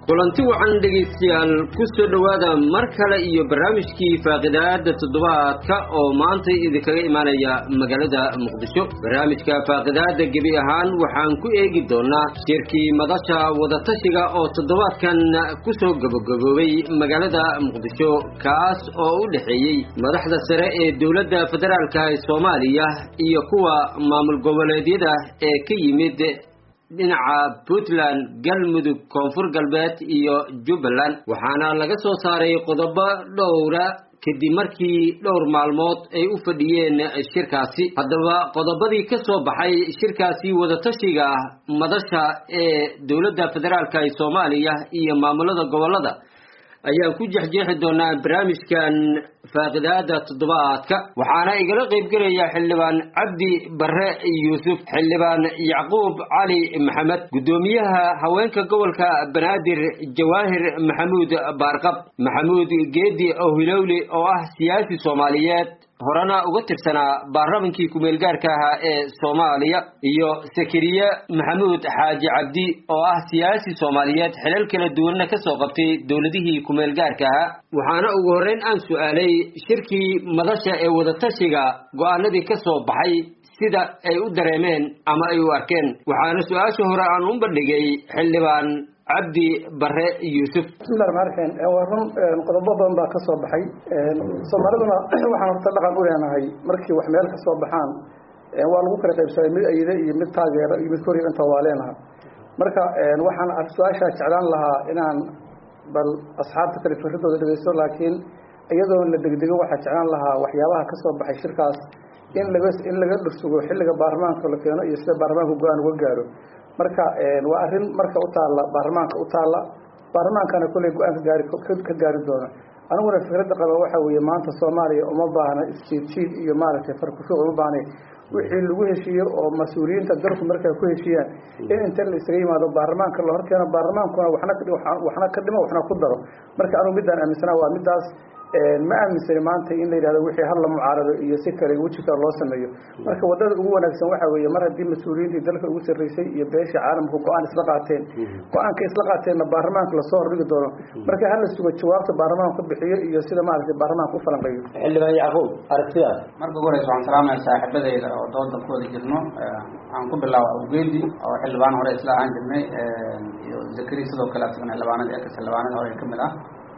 kulanti wacan dhegaystayaal ku soo dhowaada mar kale iyo barnaamijkii faaqidaada toddobaadka oo maanta idinkaga imaanaya magaalada muqdisho barnaamijka faaqidaada gebi ahaan waxaan ku eegi doonaa shirkii madasha wadatashiga oo toddobaadkan ku soo gabagaboobay magaalada muqdisho kaas oo u dhexeeyey madaxda sare ee dowladda federaalka ee soomaaliya iyo kuwa maamul goboleedyada ee ka yimid dhinaca puntland galmudug koonfur galbeed iyo jubbaland waxaana laga soo saaray qodobo dhowra kadib markii dhowr maalmood ay u fadhiyeen shirkaasi haddaba qodobadii ka soo baxay shirkaasi wadatashiga madasha ee dowladda federaalk ee soomaaliya iyo maamulada gobolada ayaan ku jexjeexi doonaa barnaamijkan faaqidaada toddobaadka waxaana igala qaybgelaya xildhibaan cabdi bare yuusuf xildhibaan yacquub cali maxamed guddoomiyaha haweenka gobolka banaadir jawaahir maxamuud baarqab maxamuud geedi ohilowli oo ah siyaasi soomaaliyeed horena uga tirsanaa baarlamankii ku-meelgaarka ahaa ee soomaaliya iyo sakariye maxamuud xaaji cabdi oo ah siyaasi soomaaliyeed xilal kala duwanna ka soo qabtay dowladihii ku-meelgaarka ahaa waxaana ugu horreyn aan su-aalay shirkii madasha ee wadatashiga go-aanadii ka soo baxay sida ay u dareemeen ama ay u arkeen waxaana su-aasha hore aan u bandhigay xildhibaan cabdi bare yuusuf bismillahi raxmaan raxiim waa run qodobo badan baa ka soo baxay soomaaliduna waxaan horta dhaqan u leenahay markii wax meel ka soo baxaan waa lagu kala qaybsaday mid ayide iyo mid taageero iyo mid koriyo inta waa leenaha marka waxaan su-aashaa jeclaan lahaa inaan bal asxaabta kale fikradooda dhegeysto laakiin iyadoo la degdego waxaa jeclaan lahaa waxyaabaha ka soo baxay shirkaas in laga in laga dhursugo xilliga baarlamaanka la keeno iyo sida baarlamaanka go-aan uga gaaro marka waa arrin marka u taalla baarlamaanka u taalla baarlamaankana kolley go-aan ka gaari ka gaari doono aniguna fikradda qaba waxa weeye maanta soomaaliya uma baahna isjiid jiid iyo maaragtay farkushuuq uma baahnay wixii lagu heshiiyo oo mas-uuliyiinta dalku markay ku heshiiyaan in inta la isaga yimaado baarlamaanka la horkeeno baarlamaankuna waxna waxna ka dhimo waxna ku daro marka anugu middaan aaminsana waa middaas ma aaminsani maanta in la yidhahdo wixii hal la mucaarado iyo si kale weji kale loo sameeyo marka wadada ugu wanaagsan waxa weeye mar haddii mas-uuliyiintii dalka ugu sarreysay iyo beeshii caalamku go-aan isla qaateen go-aanka isla qaateenna baarlamaanka lasoo hordhigi doono marka hala sugo jawaabta baarlamaanka ka bixiyo iyo sida maaragtay baarlamaanka u falanqeeyo xildhibaan yacquub aragtidaas marka ugu horeysa waxaan salaamaya saaxiibadeyda oo dooda ku wada jirno aan ku bilaabo awgeedi oo xildhibaan hore isla ahaan jirnay iyo zakari sidoo kale asagana xildhibaanadii ekas xildhibaanada hore kamid ah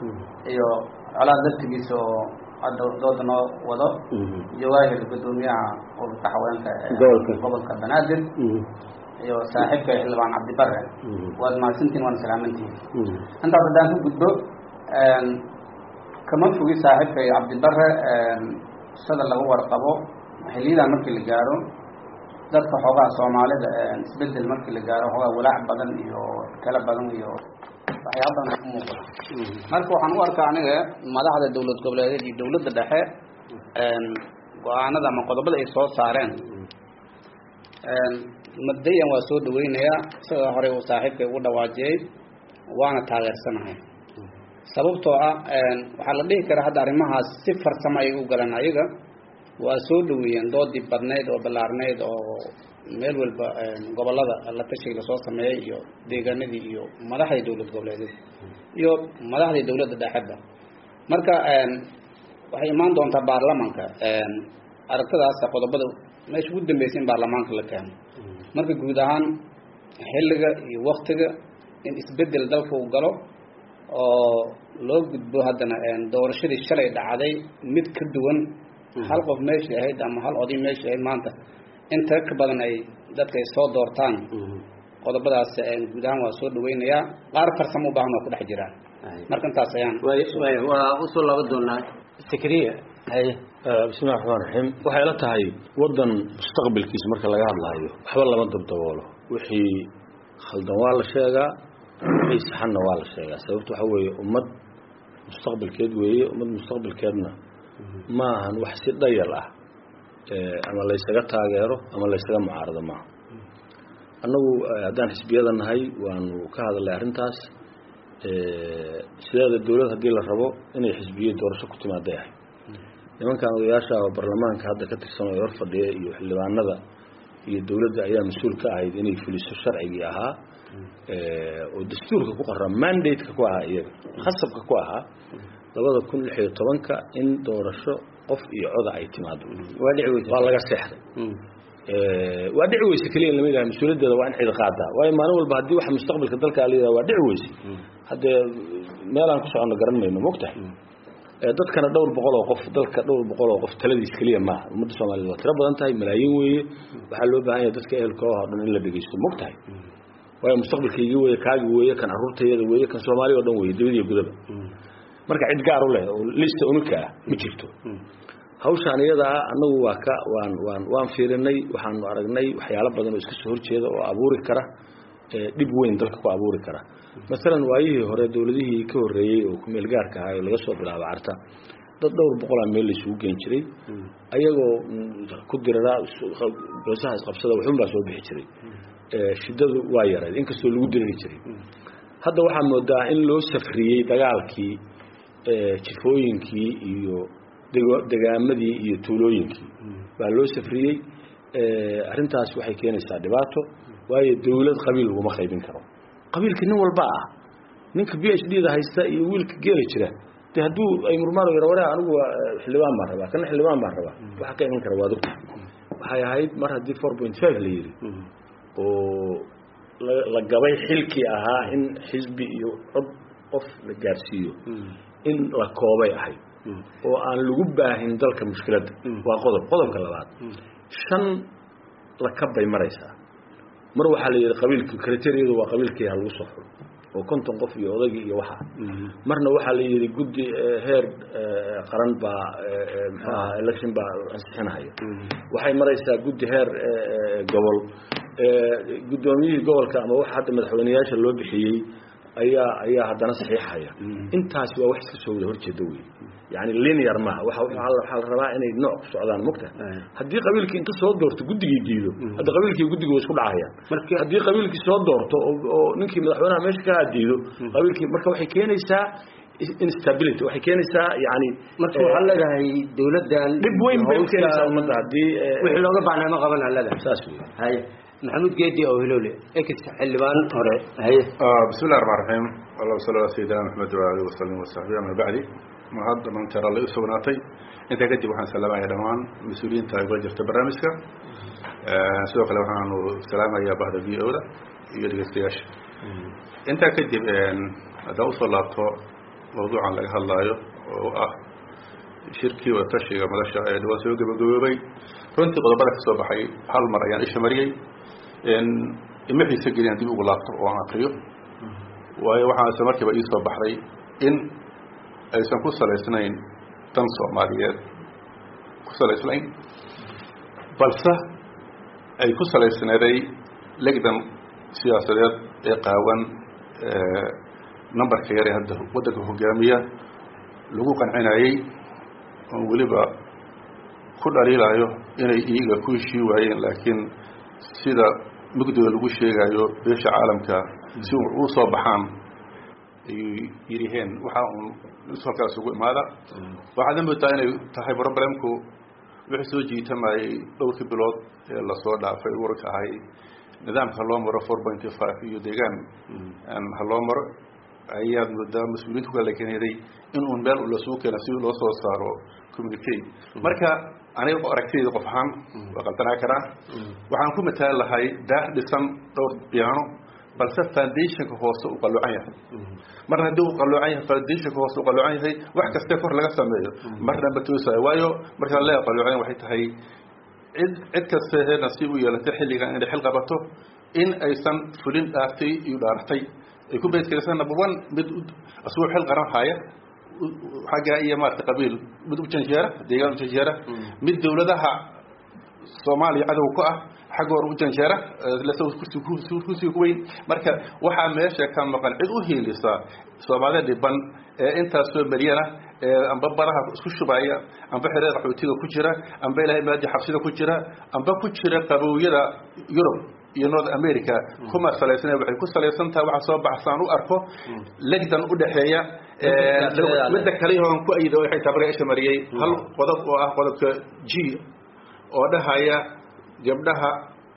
iyo colaad laftigiisa oo hadda dooda noo wado jawaahir guddoomiyaha ururka haweenka gobolka banaadir iyo saaxiibka xildhibaan cabdibare waad mahadsantihin waana salaamantihin intaas haddaan ku gudbo kama fogi saaxiibka iyo cabdibare sida lagu warqabo xiliyadan markii la gaaro dadka xoogaha soomaalida isbedel markii la gaaro xoogaa walaac badan iyo kala badan iyo waxyaaba badan ku muuqda marka waxaan u arkaa aniga madaxda dowlad goboleedeed iyo dowladda dhexe go-aanada ama qodobada ay soo saareen mabdayan waa soo dhaweynayaa sida hore uu saaxiibkay ugu dhawaajiyey waana taageersanahay sababtoo ah waxaa la dhihi karaa hadda arrimahaas si farsamo ayay u galeen ayaga waa soo dhaweeyeen doodii badnayd oo ballaarnayd oo meel walba gobolada la tashiga lasoo sameeyey iyo deegaanadii iyo madaxdii dowlad goboleedeed iyo madaxdii dowladda dhexeba marka waxay imaan doontaa baarlamanka aragtidaas qodobada meesha ugu dambeysay in baarlamaanka la keeno marka guud ahaan xilliga iyo waktiga in isbedel dalka uu galo oo loo gudbo haddana doorashadii shalay dhacday mid ka duwan hal qof meeshii ahayd ama hal oday meeshii ahayd maanta inta ka badan ay dadka ay soo doortaan qodobadaas guud ahaan waa soo dhaweynayaa qaar farsamo u baahan waa ku dhex jiraan marka intaas ayaan waa usoo laba doonaa sakriya haye bismillahi raxmaan raxiim waxay ila tahay waddan mustaqbalkiisa marka laga hadlaayo waxba lama dabdaboolo wixii khaldan waa la sheegaa wixii saxanna waa la sheegaa sababto waxa weeye ummad mustaqbalkeed weeye ummad mustaqbalkeedna ma ahan wax si dhayal ah ama laysaga taageero ama laysaga mucaarado maaha annagu haddaan xisbiyada nahay waanu ka hadalnay arrintaas sideeda dowlad haddii la rabo inay xisbiye doorasho ku timaaday ahay nimankan odayaasha oo baarlamaanka hadda ka tirsan oo hor fadhiya iyo xildhibaanada iyo dowladda ayaa mas-uul ka ahayd inay fuliso sharcigii ahaa oo dastuurka ku qoraa mandate-ka ku ahaa iyaga khasabka ku ahaa labada kun lix iyo tobanka in doorasho qof iyo coda ay timaado waa dhici weysa waa laga seexday waa dhici weyse keliya lama yidhaha mas-uuliyaddeeda waa in cid qaadaa waayo maalin walba haddii waxa mustaqbalka dalka la yidhaha waa dhici weyse haddee meelaan ku soconno garan mayno mogtahay dadkana dhowr boqol oo qof dalka dhowr boqol oo qof taladiis keliya maaha ummadda soomaaliyed waa tiro badan tahay malaayiin weeye waxaa loo baahan yahay dadka ehelka oo dhan in la dhegeysto mogtahay waayo mustaqbalkaygii weeye kaagi weeye kan carruurtayada weeye kan soomaaliya oo dhan weeye dibad iyo gudaba marka cid gaar u leh oo lista unika ah ma jirto hawshaan iyada ah annagu waa ka waan waan waan fiirinay waxaanu aragnay waxyaalo badan oo iska soo horjeeda oo abuuri kara dhib weyn dalka ku abuuri kara masalan waayihii hore dowladihii ka horreeyey oo kumeel gaarka ahaa oo laga soo bilaabo carta dad dhowr boqolaa meel laysugu geen jiray ayagoo ku diraraa goosaha isqabsada waxun baa soo bixi jiray shiddadu waa yarayd inkastoo lagu diriri jiray hadda waxaa moodaa in loo safriyey dagaalkii jifooyinkii iyo degaamadii iyo tuulooyinkii baa loo safriyey arrintaas waxay keenaysaa dhibaato waayo dawlad qabiil laguma qaybin karo qabiilka nin walba ah ninka b h d da haysta iyo wiilka geeli jira de hadduu ay murmaan yara ware anigu xildhibaan baan rabaa kana xildhibaan baan rabaa waxa ka iman kara waa dugta waxay ahayd mar haddii four point five la yidhi oo la gabay xilkii ahaa in xisbi iyo cod qof la gaarsiiyo in la koobay ahayd oo aan lagu baahin dalka mushkiladda waa qodob qodobka labaad shan la kabbay maraysaa mar waxaa la yidhi qabiilki kriteriyadu waa qabiilkii ha lagu soo xulo oo konton qof iyo odagii iyo waxa marna waxaa la yidhi guddi heer qaran baa muxuu ahaa election baa ansixinahaya waxay maraysaa guddi heer gobol guddoomiyihii gobolka ama waxa hadda madaxweyneyaasha loo bixiyey ayaa ayaa haddana saxiixaya intaasi waa wax iska soo wada horjeeda wey yani linear maaha waa waxaa la rabaa inay nooc ku socdaan mogta haddii qabiilkii inta soo doorto guddigii diido hadda qabiilkii guddiga way isku dhacayaan haddii qabiilkii soo doorto oo ninkii madaxweynaha meesha ka diido qabiilkii marka waxay keenaysaa instability waxay keenaysaa yani marka waxaa leedahay dawladdan dhib weyn bay u keenaysaa ummadda haddii wixii looga baahnaa ma qaban aa leedahay saas wey haye maxamuud geedi oo hilowle ex xildhibaan hore haye bismi llahi raxmaan raxiim allahuma salli ala sayidina maxamed wa alihi wasalim wasaxbi ama bacdi ma hadda manteer alla u sugnaatay intaa kadib waxaan salaamaya dhammaan mas-uuliyiinta ay kula jirta barnaamijka sidoo kale waxaanu salaamayaa bahda v o da iyo dhegeystayaasha intaa kadib haddaan usoo laabto mawduucan laga hadlaayo oo ah shirkii wadatashiga madasha ee dhawaan soo gabagaboobay runtii qodobada ka soo baxay hal mar ayaan isha mariyey ima xiise geliyaan dib ugu laabto oo aan akriyo waayo waxaan isla markiiba ii soo baxday in aysan ku salaysnayn dan soomaaliyeed ku salaysnayn balse ay ku salaysneeday legdan siyaasadeed ee qaawan numberka yare hadda waddanka hogaamiya lagu qancinayey oon weliba ku dhaliilayo inay iyaga ku heshii waayeen laakiin sida mugdiga lagu sheegayo beesha caalamka si u soo baxaan ayuu yidhiheen waxa uun halkaas ugu imaada waxaad moodaa inay tahay problemku wixii soo jiitamayey dhowrkii bilood ee lasoo dhaafay warka ahay nidaamka haloo maro four pointy five iyo deegaan haloo maro ayaad moodaa mas-uuliyiinta ku kala keeneeday in uun meel lasugu keena si loo soo saaro communicate marka aniga aragtidayda qof ahaan waa qaldanaa karaa waxaan ku mataali lahay daah dhisan dhowr biyaano balse foundationka hoose uu qaloocan yahay marna haddii uu qaloocan yahay foundationka hoose uu qaloocan yahay wax kastee kor laga sameeyo marna ma toosayo waayo markaan leeya qaloocan waxay tahay cid cid kasta hee nasiib u yeelatay xilligan inay xil qabato in aysan fulin dhaaftay iyo dhaaratay ay ku beedkaysan number one mid asagoo xil qaran haya xagga iyo maarata qabiil mid u janjeera deegaan u janjeera mid dawladaha soomaaliya cadow ku ah xaggoor u janjeera kursiga ku weyn marka waxaa meesha ka maqan cid u hiilisa soomaalida dhiban ee intaas soo mariyana ee amba baraha isku shubaya amba xereer qaxootiga ku jira amba ilahay maadi xabsida ku jira amba ku jira qabowyada yurub iyo north america kuma salaysana waxay ku salaysan tahay waxa soo baxsaan u arko legdan u dhaxeeya midda kale oo ku ayida waxay tabaray isha mariyay hal qodob oo ah qodobka g oo dhahaya gabdhaha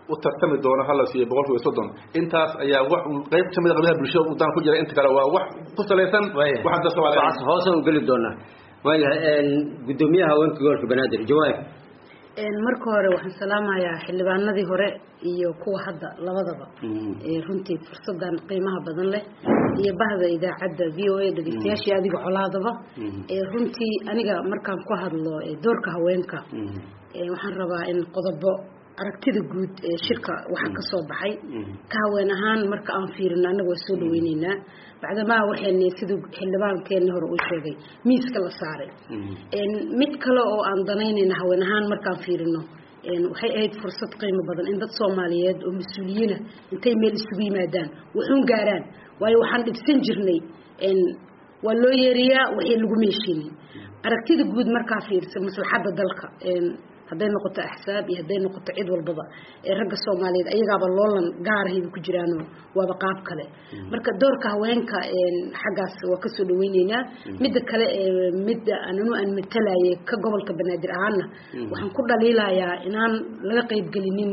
u tartami doono hala siiyo boqolkiiba soddon intaas ayaa wax qayb kamid a qaybaha bulshada udaan ku jira inta kale waa wax ku salaysan waxaan dadka waxaas hoose u geli doonaa waayahay guddoomiyaha haweenka gobolka banaadir jawaab marka hore waxaan salaamayaa xildhibaanadii hore iyo kuwa hadda labadaba runtii fursadan qiimaha badan leh iyo bahda idaacadda v o a dhegeystayaashii adiga colaadaba runtii aniga markaan ku hadlo doorka haweenka waxaan rabaa in qodobo aragtida guud ee shirka waxa ka soo baxay ka haween ahaan marka aan fiirino annaga waa soo dhaweyneynaa bacdamaa waxayna siduu xildhibaankeenii hore uu sheegay miiska la saaray mid kale oo aan danaynayna haween ahaan markaan fiirino waxay ahayd fursad qiimo badan in dad soomaaliyeed oo mas-uuliyiina intay meel isugu yimaadaan waxuun gaaraan waayo waxaan dhibsan jirnay waa loo yeeriyaa waxay lagu meeshiinin aragtida guud markaa fiirsa maslaxadda dalka hadday noqoto axsaab iyo hadday noqoto cid walbaba ee ragga soomaaliyeed ayagaaba loolan gaarahayba ku jiraano waaba qaab kale marka doorka haweenka xaggaas waa kasoo dhaweyneynaa midda kale midda ananu aan matalaye ka gobolka banaadir ahaana waxaan ku dhaliilayaa inaan laga qaybgelinin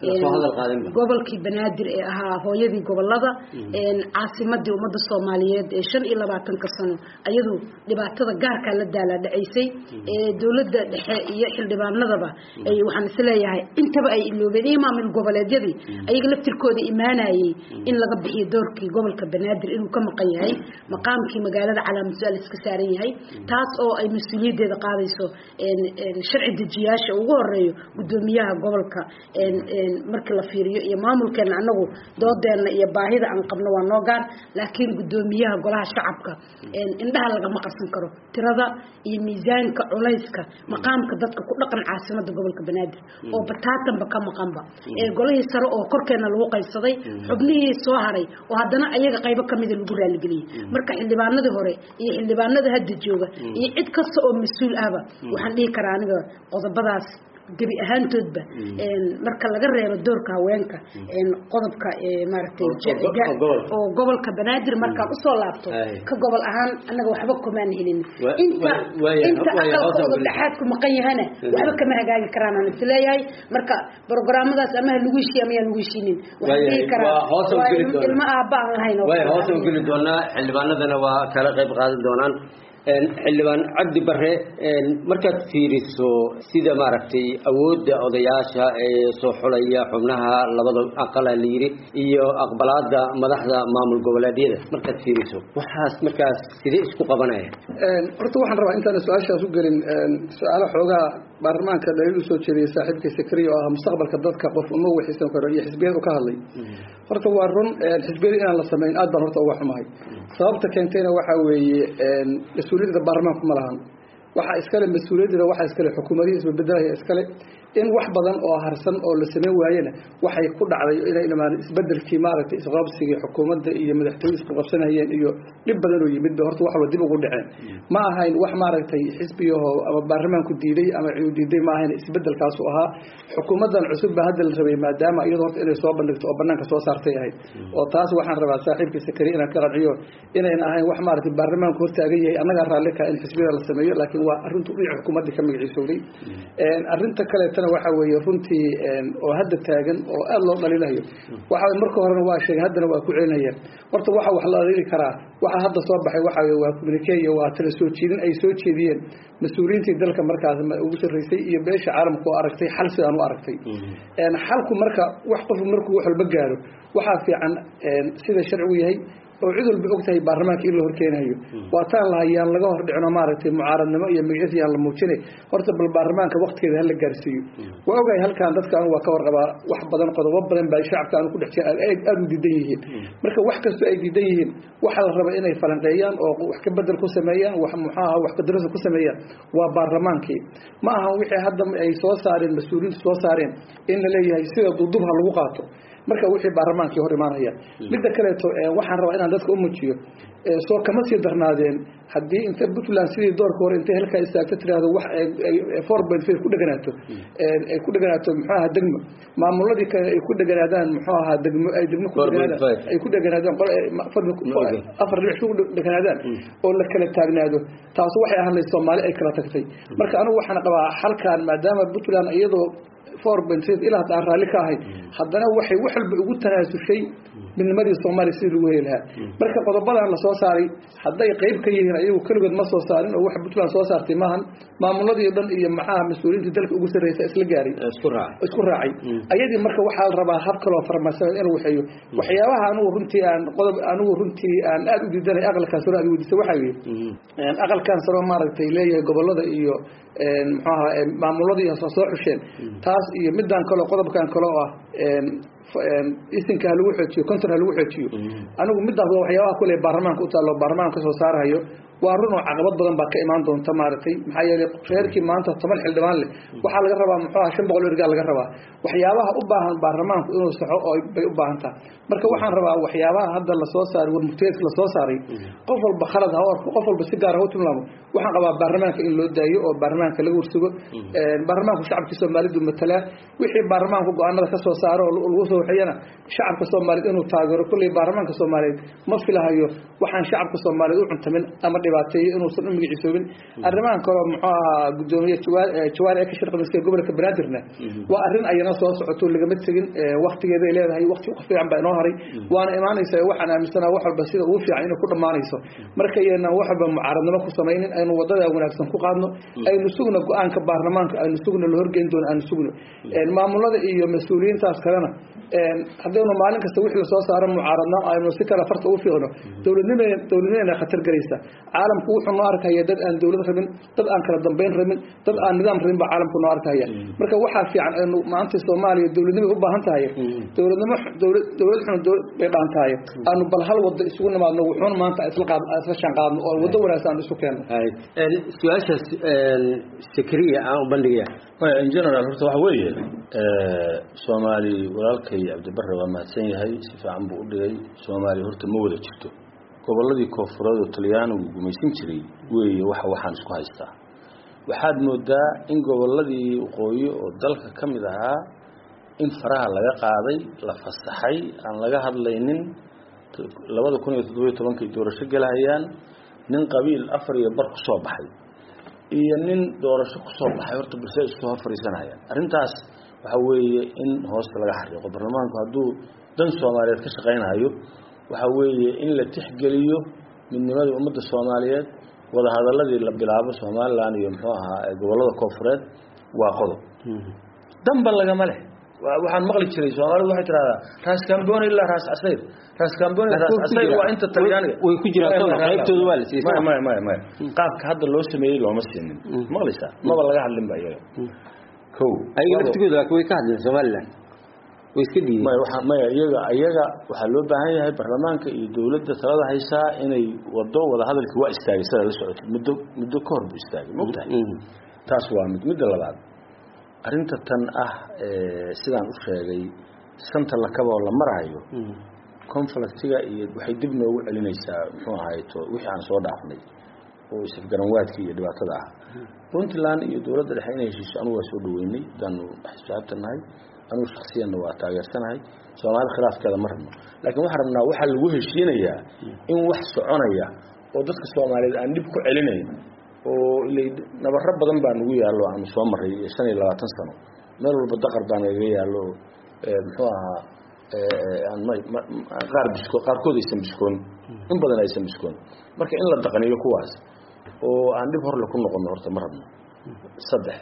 gobolkii banaadir ee ahaa hooyadii gobolada caasimadii ummadda soomaaliyeed ee shan iyo labaatanka sano ayadu dhibaatada gaarkaa la daala dhacaysay dowladda dhexe iyo xildhibaanadaba waxaan isleeyahay intaba ay iloobeen iyo maamul goboleedyadii ayaga laftirkooda imaanayey in laga bixiyo doorkii gobolka banaadir inuu ka maqan yahay maqaamkii magaalada calaamad su-aal iska saaran yahay taas oo ay mas-uuliyaddeeda qaadayso sharci dejiyaasha ugu horeeyo guddoomiyaha gobolka markii la fiiriyo iyo maamulkeena anagu doodeena iyo baahida aan qabno waa noo gaar laakiin guddoomiyaha golaha shacabka indhaha lagama qarsan karo tirada iyo miisaanka culayska maqaamka dadka ku dhaqan caasimada gobolka banaadir oo bataatanba ka maqanba golihii sare oo korkeena lagu qaybsaday xubnihii soo haray oo haddana ayaga qaybo kamida lagu raaligeliyey marka xildhibaanadii hore iyo xildhibaanada hadda jooga iyo cid kasta oo mas-uul ahba waxaan dhihi karaa aniga qodobadaas gebi ahaantoodba marka laga reebo doorka haweenka qodobka maaragtay oo gobolka banaadir markaan usoo laabto ka gobol ahaan annaga waxba kumaan helin inta inta aqalkooda dhexaadku maqan yahana waxba kama hagaagi karaan aan isleeyahay marka programadaas ama lagu heshiiy ama yaa lagu heshiinin waxaan dhihi karaa ilmo aabba aan lahayn hoose u geli doonaa xildhibaanadana waa kala qayb qaadan doonaan xildhibaan cabdi bare markaad fiiriso sida maaragtay awoodda odayaasha ee soo xulaya xubnaha labada aqala la yiri iyo aqbalaada madaxda maamul goboleedyada markaad fiiriso waxaas markaas sidee isku qabanaya horta waxaan rabaa intaan su-aashaas u gelin su-aalo xoogaa baarlamaanka dhaliil usoo jeediyay saaxiibkii sakriya oo ah mustaqbalka dadka qof uma waxiisan karo iyo xisbiyad u ka hadlay horta waa run xisbiyada inaan la samayn aad baan horta uga xumahay sababta keentayna waxaa weeye mas-uuliyadda baarlamaanku ma lahan waxaa iskale mas-uuliyaddeeda waxaa iskale xukuumadihii isbabeddelaya iskale in wax badan oo harsan oo la sameyn waayena waxay ku dhacday inay dhamaan isbedelkii maaragtay isqabsigii xukuumadda iyo madaxtooyada isku qabsanayeen iyo dhib badan oo yimid ba horta wax walba dib ugu dhaceen ma ahayn wax maaragtay xisbiyahoo ama baarlamaanku diiday ama ciu diiday ma ahayn isbedelkaasu ahaa xukuumaddan cusub baa hadda la rabay maadaama iyado horta inay soo bandhigto oo banaanka soo saartay ahayd oo taas waxaan rabaa saaxiibkii sakari inaan ka qanciyo inayna ahayn wax maaragtay baarlamaanku hortaagan yahay annagaa raalli ka in xisbiyada la sameeyo laakiin waa arrintu dhinaca xukuumaddii ka magaciisowday arrinta kaleetana waxaa weeye runtii oo hadda taagan oo aada loo dhaliilayo waxa marka horena waa sheegay haddana waa ku celinayaan horta waxa wax la dhaliili karaa waxa hadda soo baxay waxa weye waa communique iyo waa tala soo jeedin ay soo jeediyeen mas-uuliyiintii dalka markaas ugu sarreysay iyo beesha caalamka oo aragtay xal sidaan u aragtay xalku marka wax qofu markuu wax walba gaaro waxaa fiican sida sharcigu yahay oo cid walba og tahay baarlamaanka in la horkeenayo waa taan lahayaan laga hor dhicno maaragtay mucaaradnimo iyo magacisi aan la muujinay horta bal baarlamaanka waktigeeda hala gaarsiiyo waa ogahay halkan dadka anu waa ka warqabaa wax badan qodobo badan baa shacabka anu ku dhex jira aada u diidan yihiin marka wax kastoo ay diidan yihiin waxaa la raba inay falanqeeyaan oo wax ka bedel ku sameeyaan wax muxuaha wax kadarasa ku sameeyaan waa baarlamaankii ma aha wixii hadda ay soo saareen mas-uuliyiintu soo saareen in la leeyahay sida duudub ha lagu qaato marka wixii baarlamaankii hor imaanaya midda kaleeto waxaan rabaa inaan dadka u muujiyo soo kama sii darnaadeen haddii inta puntland sidii doorka hore intay halkaa istaagto tiraahdo wax four point five ku dheganaato ay ku dheganaato muxuu ahaa degmo maamuladii kale ay ku dheganaadaan muxuu ahaa degmo ay degmo ku dheganaadaan ay ku dheganaadaan afar dhinac ku dheganaadaan oo la kala taagnaado taas waxay ahaan lahayd soomaali ay kala tagtay marka anigu waxaan qabaa halkan maadaama puntland iyadoo four point five ilaa hadda aan raalli ka ahay haddana waxay wax walba ugu tanaasushay midnimadii soomaaliya sidii lagu heli lahaa marka qodobadan lasoo saaray hadday qayb ka yihiin ayagu keligood ma soo saarin oo wax puntland soo saartay maahan maamuladii o dhan iyo maxaha mas-uuliyiinta dalka ugu sarreysa isla gaaray isku raacay ayadii marka waxaa la rabaa hab kaloo farmasada inuu waxeeyo waxyaabaha anigu runtii aan qodob anigu runtii aan aada u diidanay aqalkan saro aad weydiisa waxaa yii aqalkan saro maaragtay leeyahay gobolada iyo muxuu ahaa maamuladii soo xusheen taas iyo midaan kaleo qodobkan kaloo ah isinka ha lagu xoojiyo contor ha lagu xoojiyo anigu midaas waa waxyaabaha kule baarlamaanka u taallo baarlamaanka kasoo saarahayo waa run oo caqabad badan baa ka imaan doonta maaragtay maxaa yeelay reerkii maanta toban xildhibaan leh waxaa laga rabaa muxuu aha shan boqol ergaa laga rabaa waxyaabaha u baahan baarlamaanku inuu saxo oo bay u baahan taha marka waxaan rabaa waxyaabaha hadda lasoo saaray warmurteedka lasoo saaray qof walba khalad ha orko qof walba si gaar ha u tilmaamo waxaan qabaa baarlamaanka in loo daayo oo baarlamaanka laga warsugo baarlamaanku shacabkii soomaalidu matalaa wixii baarlamaanku go-aanada kasoo saaro oo lagu soo waxeeyana shacabka soomaaliyeed inuu taageero kulley baarlamaanka soomaaliyeed ma filahayo waxaan shacabka soomaaliyeed u cuntamin ama dhibaateeyo inuusan u magaciisoobin arrimahan kaleo muxuu ahaa gudoomiye jawaari ee ka shirqamiska gobolka banaadirna waa arrin ayana soo socoto lagama tegin waktigeeday leedahay wakti ku fiican baa inoo haray waana imaanaysa waxaan aaminsanaa wax walba sida ugu fiican inay ku dhammaanayso markaynan wax walba mucaaradnimo ku samaynin aynu wadada wanaagsan ku qaadno aynu sugno go-aanka baarlamaanka aynu sugno la horgeyn doono aynu sugno maamulada iyo mas-uuliyiintaas kalena haddaynu maalin kasta wixii lasoo saaro mucaaradna aynu si kale farta ugu fiiqno dowladnima dowladnimadana khatar gelaysa caalamku wuxuu noo arkaya dad aan dowlad rabin dad aan kala dambeyn rabin dad aan nidaam rabin baa caalamku noo arkaya marka waxaa fiican aynu maanta soomaaliya dowladnimay u baahan tahay dowladnimo dowlad dowlad xun bay dhaan tahay aanu bal hal wado isugu nimaadno wuxuuna maanta isla qaad isla shan qaadno oo wado wanaagsan aan isu keenno su-aashaas sakriya aan u bandhigaya in general horta waxa weeye soomaali walaalkay cabdibarre waa mahadsan yahay si fiican buu u dhigay soomaaliya horta ma wada jirto gobolladii koonfureed oo talyaanigu gumaysan jiray weeye waxa waxaan isku haystaa waxaad moodaa in gobolladii waqooyi oo dalka ka mid ahaa in faraha laga qaaday la fasaxay aan laga hadlaynin labada kun iyo toddobiyo tobankay doorasho gelahayaan nin qabiil afar iyo bar kusoo baxay iyo nin doorasho kusoo baxay horta balse isku hor fadhiisanayaan arrintaas waxa weeye in hoosta laga xariiqo baarlamaanku hadduu dan soomaaliyeed ka shaqaynayo waxa weeye in la tixgeliyo midnimadii ummadda soomaaliyeed wadahadaladii la bilaabo somalilan iyo muxuu ahaa gobollada koonfureed waa qodob danba lagama leh waxaan maqli jiray soomaalidu waxay tidhahdaa raas camboni ilaa raas casayr raas camboni raas casayr waa inta talyaaniga way ku jiraan qaybtooda waa la siiyey maya maya maya maya qaabka hadda loo sameeyey looma siinin maqlaysaa maba laga hadlin ba iyaga ko ayaga laftigooda laakiin way ka hadleen somaliland way iska dhiibeen maya waxa maya iyaga iyaga waxaa loo baahan yahay baarlamaanka iyo dowladda talada haysaa inay wado wada hadalkii waa istaagay sidaa la socotay muddo muddo ka hor buu istaagay mogtahay taas waa mid midda labaad arrinta tan ah sidaan u sheegay santa lakaba oo la marayo conflictiga iyo waxay dib noogu celinaysaa muxuu ahayto wixii aan soo dhaafnay oo isafgaranwaadkii iyo dhibaatada ah puntland iyo dowladda dhexe inay heshiiso anugu waa soo dhaweynay hadaanu xisbaabta nahay anugu shaksiyanna waa taageersanahay soomaali khilaafkeeda ma rabno laakiin waxaan rabnaa waxaa lagu heshiinayaa in wax soconaya oo dadka soomaaliyeed aan dhib ku celinayn oo ilay nabaro badan baa nagu yaallo aanu soo maray shan iyo labaatan sano meel walba daqar baa nagaga yaallo muxuu ahaa qaar bisko qaarkood aysan biskoon in badan aysan biskoon marka in la daqaniyo kuwaas oo aan dhib horle ku noqono horta ma rabno saddex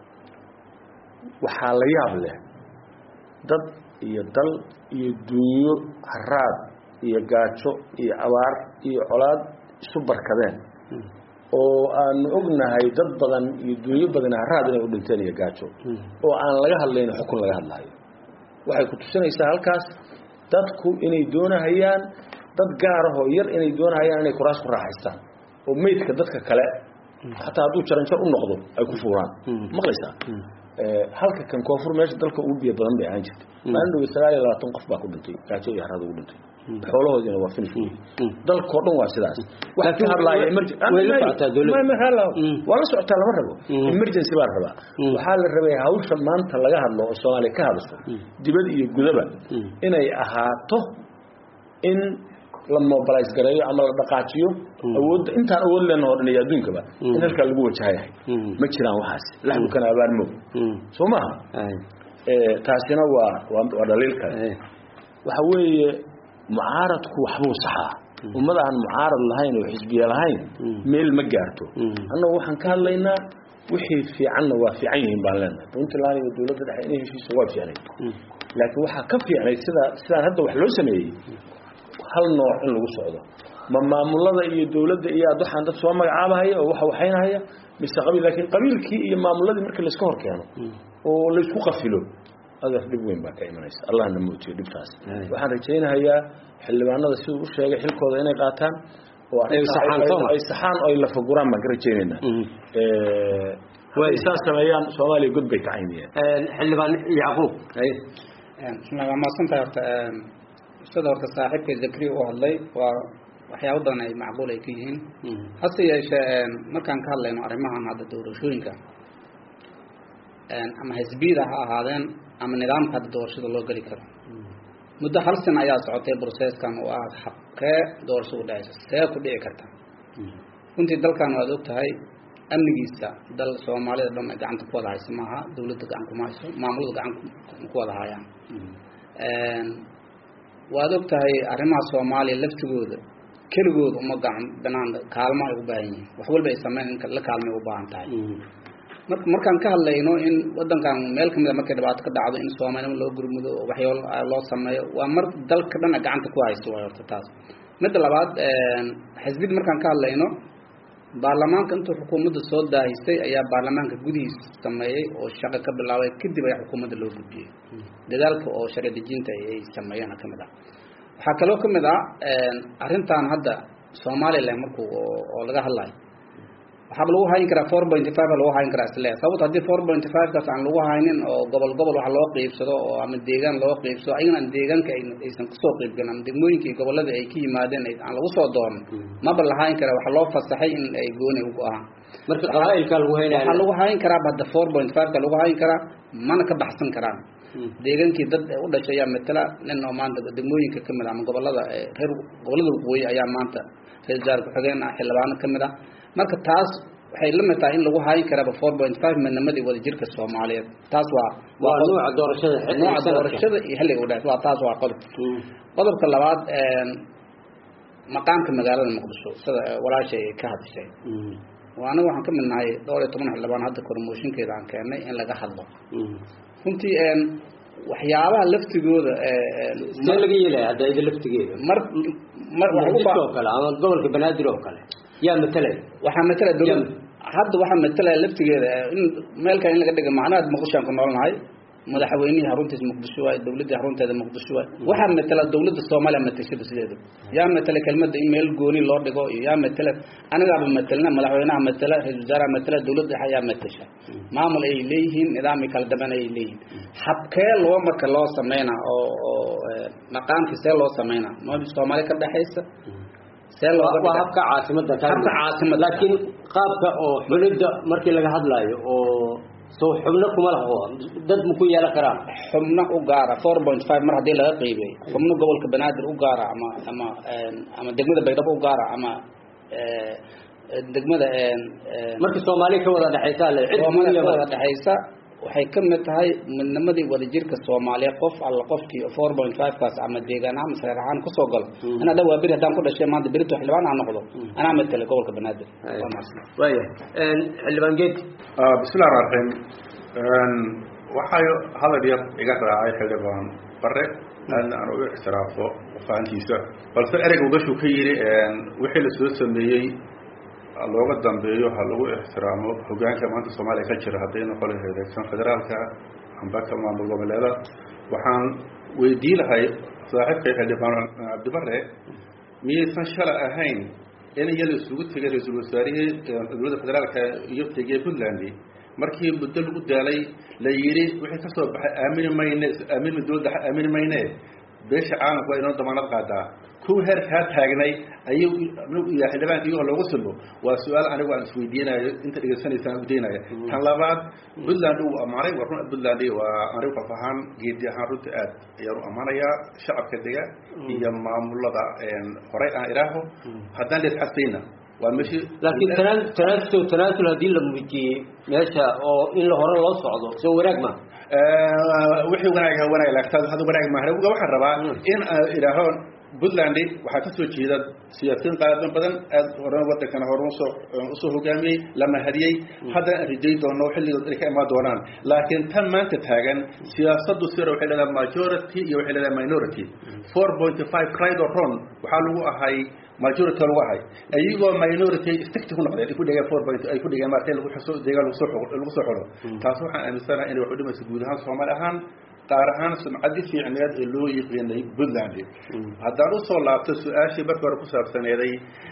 waxaa la yaab leh dad iyo dal iyo dunyo haraad iyo gaajo iyo abaar iyo colaad isu barkadeen oo aanu ognahay dad badan iyo dunyo badan haraad inay u dhinteen iyo gaajo oo aan laga hadlayno xukun laga hadlayo waxay ku tusinaysaa halkaas dadku inay doonahayaan dad gaarahoo yar inay doonahayaan inay kuraas ku raaxaystaan oo meydka dadka kale xataa hadduu jaranjar u noqdo ay ku fuuraan maqlaysaa halka kan koonfur meesha dalka ugu biyo badan bay ahaan jirtay maalin dhowe sagaal iyo labaatan qof baa ku dhintay gaajo iyo haraad ugu dhintay xoolahoodina waa finish dalkoo dhan waa sidaas wax Laakiin ka hadlaaya way- emergen- way la socotaa dowladda. Ma- ma- hala- Mm. waa la socotaa lama rabo Mm. emergency baa la rabaa Mm. waxaa la rabay hawsha maanta laga hadlo oo soomaaliya ka hadasho dibad iyo gudaba Mm. inay ahaato in la mobilize gareeyo ama la dhaqaajiyo awoodda intaan awood leenaho o dhan iyo adduunkaba in halkaa lagu wajahayahay Mm. ma jiraan waxaas laxdukana abaarmoog Mm. soo maha Ay. Eh, taasina waa waa waa dhaliil kale Ay. waxa weeye mucaaradku waxbuu saxaa ummad aan mucaarad lahayn oo xisbiye lahayn Mm. meel ma gaarto Mm. annagu waxaan ka hadlaynaa wixii fiicanna waa fiican yihiin baan leenahay puntland iyo dowladda dhexe inay heshiiso waa fiicnayd Mm. laakiin waxaa ka fiicnayd sida sidaan hadda wax loo sameeyey hal nooc in lagu socdo ma maamulada iyo dowladda iyo aad waxaan dad soo magacaabahaya oo waxa waxaynahaya mise qabiil laakiin qabiilkii iyo maamuladii markii layska hor keeno oo laysku qafilo adaas dhib weyn baa ka imanaysa allahna mootiyo dhibtaas Ay. waxaan rajaynahayaa xildhibaanada siduu u sheegay xilkooda inay qaataan oo Ay saxaan, ay- soo ma? ay saxaan oo ay lafaguraan baan ka rajaynaynaa Mm. Eh, hadday saas sameeyaan soomaaliya god bay ka cayniyeen Een, xildhibaan yacquub ay bismillah waa mahadsantahay horta een, sida horta saaxiibka zakri u hadlay waa waxyaabo badan ay macquul ay ka yihiin Mm. hase yeeshee een, markaan ka hadlayno arrimahan hadda doorashooyinka een, ama xisbiyada ha ahaadeen ama nidaamka hadda doorashada loo geli karo muddo hal sana ayaa socotay processkan oo ah habkee doorasho u dhacaysa see ku dhici karta runtii dalkan waad og tahay amnigiisa dal soomaalida dhan ay gacanta ku wada hayso maaha dawladda gacan kuma hayso maamulada gacan ku- ku wada hayaan Een, waad og tahay arrimaha soomaaliya laftigooda keligooda uma gacan banaan kaalmo ay u baahan yihiin wax walba ay sameyn in la kaalmay u baahan tahay Mm. marka markaan ka hadlayno in wadankan meel kamid a markay dhibaato ka dhacdo in soomaalnimo loo gurmudo oo waxyaalo loo sameeyo waa mar dalka dhan ay gacanta ku hayso waay horta taas midda labaad een, xisbid markaan ka hadlayno baarlamaanka intuu xukuumadda soo daahisay ayaa baarlamaanka gudihiisa sameeyey oo shaqo ka bilaabay kadib ayaa xukuumadda loo gudbiyey dadaalka oo sharci dejinta ay sameeyeen ka mid ah waxaa kaloo ka mid ah een, arrintan hadda somaliland markuu oo oo laga hadlayo waxaaba lagu hayn karaa four point five lagu hayn karaa isle sababto haddii four point five kaas aan lagu haynin oo gobol gobol wax loo qiibsado oo ama deegaan loo qiibsado ayagana aan deegaanka ay- aysan kasoo qiibgelin ama degmooyinka iyo gobolada ay ka yimaadeen ay- aan lagu soo doonin maba la hayn karaa waxaa loo fasaxay in ay gooni ugu ahaan marka qabaa'ilka lagu waxaa haynaya lagu hayn karaa hadda four point five ka lagu hayn karaa mana ka baxsan karaan deegaankii dad u dhashay ayaa matala nin oo maanta degmooyinka ka mid ah ama gobolada eh, reer gobolada waqooyi ayaa maanta reer wasaar ku-xigeen ah xildhibaano ka mid ah marka taas waxay la mid tahay in lagu hayn karaaba four point five midnimadii wadajirka soomaaliyeed taas waa waa qodob. nuuca doorashada xilliga nooca sanadka. doorashada iyo xilliga u dhexeys waa taas waa qodob Mm. qodobka labaad een, maqaamka magaalada muqdisho sida eh, walaashay ay ka hadashay Mm. waa anaga waxaan ka mid nahay dhowr iyo toban xildhibaan hadda kormooshinkeeda aan keennay in laga hadlo Mm. runtii een, waxyaabaha laftigooda ee, een, see laga yeelaya hadda ida laftigeeda mar mar waxay u muqdisho baa- oo kale ama gobolka banaadir oo kale yaa matalay waxaa matala dowlad Yam. hadda waxaa matalaya laftigeeda eh, in meelkan in laga dhiga macnaha muqdisho aan ku noolnahay madaxweynihii xaruntiisa muqdisho waay dowladdii xarunteeda muqdisho waay waxaa matala dowladda soomaaliya matashada sideeda yaa matala kelmadda in meel gooni loo dhigo iyo yaa matala anigaaba matalna madaxweynaha matala ra-isul wasaaraha matala dowladda dhexe ayaa matasha maamul ay leeyihiin nidaam ay kala dambeyn ay leeyihiin habkee loo marka loo sameynaa oo oo eh, maqaamkii see loo sameynaa ma soomaaliya ka dhexaysa see looga waa dhigaa? habka caasimada ka Habka hadlaya. caasimada. laakiin qaabka oo xulidda markii laga hadlaayo oo soo xubno kuma laho dad ma ku yeelan karaan xubno u gaara four point five mar haddii laga qiibay xubno gobolka banaadir u gaara ama ama een, ama degmada baydhabo u gaara ama ee, degmada een, een, marka soomaaliya ka wada dhexaysa le cid soomaalida gooniya ka ma- wada dhexaysa waxay ka mid tahay midnimadii wadajirka soomaaliya qof alla qofkii four point five kaas ama deegaan ahaan masareer ahaan kusoo galo anaa dhan waa beri haddaan ku dhashay maanta berito xildhibaan aan noqdo anaa matalay gobolka banaadir waa mahadsan waayahay Een, xildhibaan geed Ah, bismillahi raxmaan raxiim waxay hadal yar iga raacay xildhibaan bare aadna aan uga ixtiraafo fahantiisa balse ereyga ugashu ka yidhi wixii la soo sameeyey ha looga dambeeyo ha lagu ixtiraamo hogaanka maanta soomaaliya ka jira hadday noqon lahayd eegsan federaalka amba ka maamul goboleeda waxaan weydii lahay saaxiibkay xildhibaan cabdibare miyaysan shala ahayn in iyada isugu tegay ra-iisul wasaarihii dowladda federaalka iyo tegey puntland markii muddo lagu daalay la yidhi wixii ka soo baxay aamini mayne aamini dowladda aamini mayne beesha caalamku waa inoo damaanad qaadaa kuwa heerkaa taagnay ayuu iyo xildhibaanka iyagoo loogu silbo waa su-aal anigu aan isweydiinayo inta dhegeysanaysaan udaynaya tan labaad puntland uu ammaanay waa run puntland waa anigu qof ahaan geedi ahaan runta aad ayaan u ammaanayaa shacabka dega iyo maamulada horey aan idhaaho haddaan lees xasayna waa meeshii laakiin tanaa- tanaasul tanaasul haddii la muujiyey meesha oo in la hore loo socdo soo wanaag ma wixii wanaag ha wanaag laagtaa hada wanaag maahan waxaan rabaa in aan idhaaho puntland waxaa ka soo jeeda siyaasiyiin qaadan badan aad horan wadankana hore usoo usoo hogaamiyey la mahadiyey haddana aan rijayn doono xilligood ay ka imaan doonaan laakiin tan maanta taagan siyaasaddu sira waxay leedahay majority iyo waxay leedahay minority four point five right or wrong waxaa lagu ahay majority lagu ahay iyagoo minority sticti ku noqdeen ay ku dhigeen four point ay ku dhigeen maartay lagu xuso deegaan lagu soo xo lagu soo xolo taas waxaan aaminsanahay inay wax u dhimayso guud ahaan soomaali ahaan qaar ahaan sumcadii fiicneed ee loo yiqiinay puntland haddaan usoo laabto su-aashii markii hore ku saabsaneeday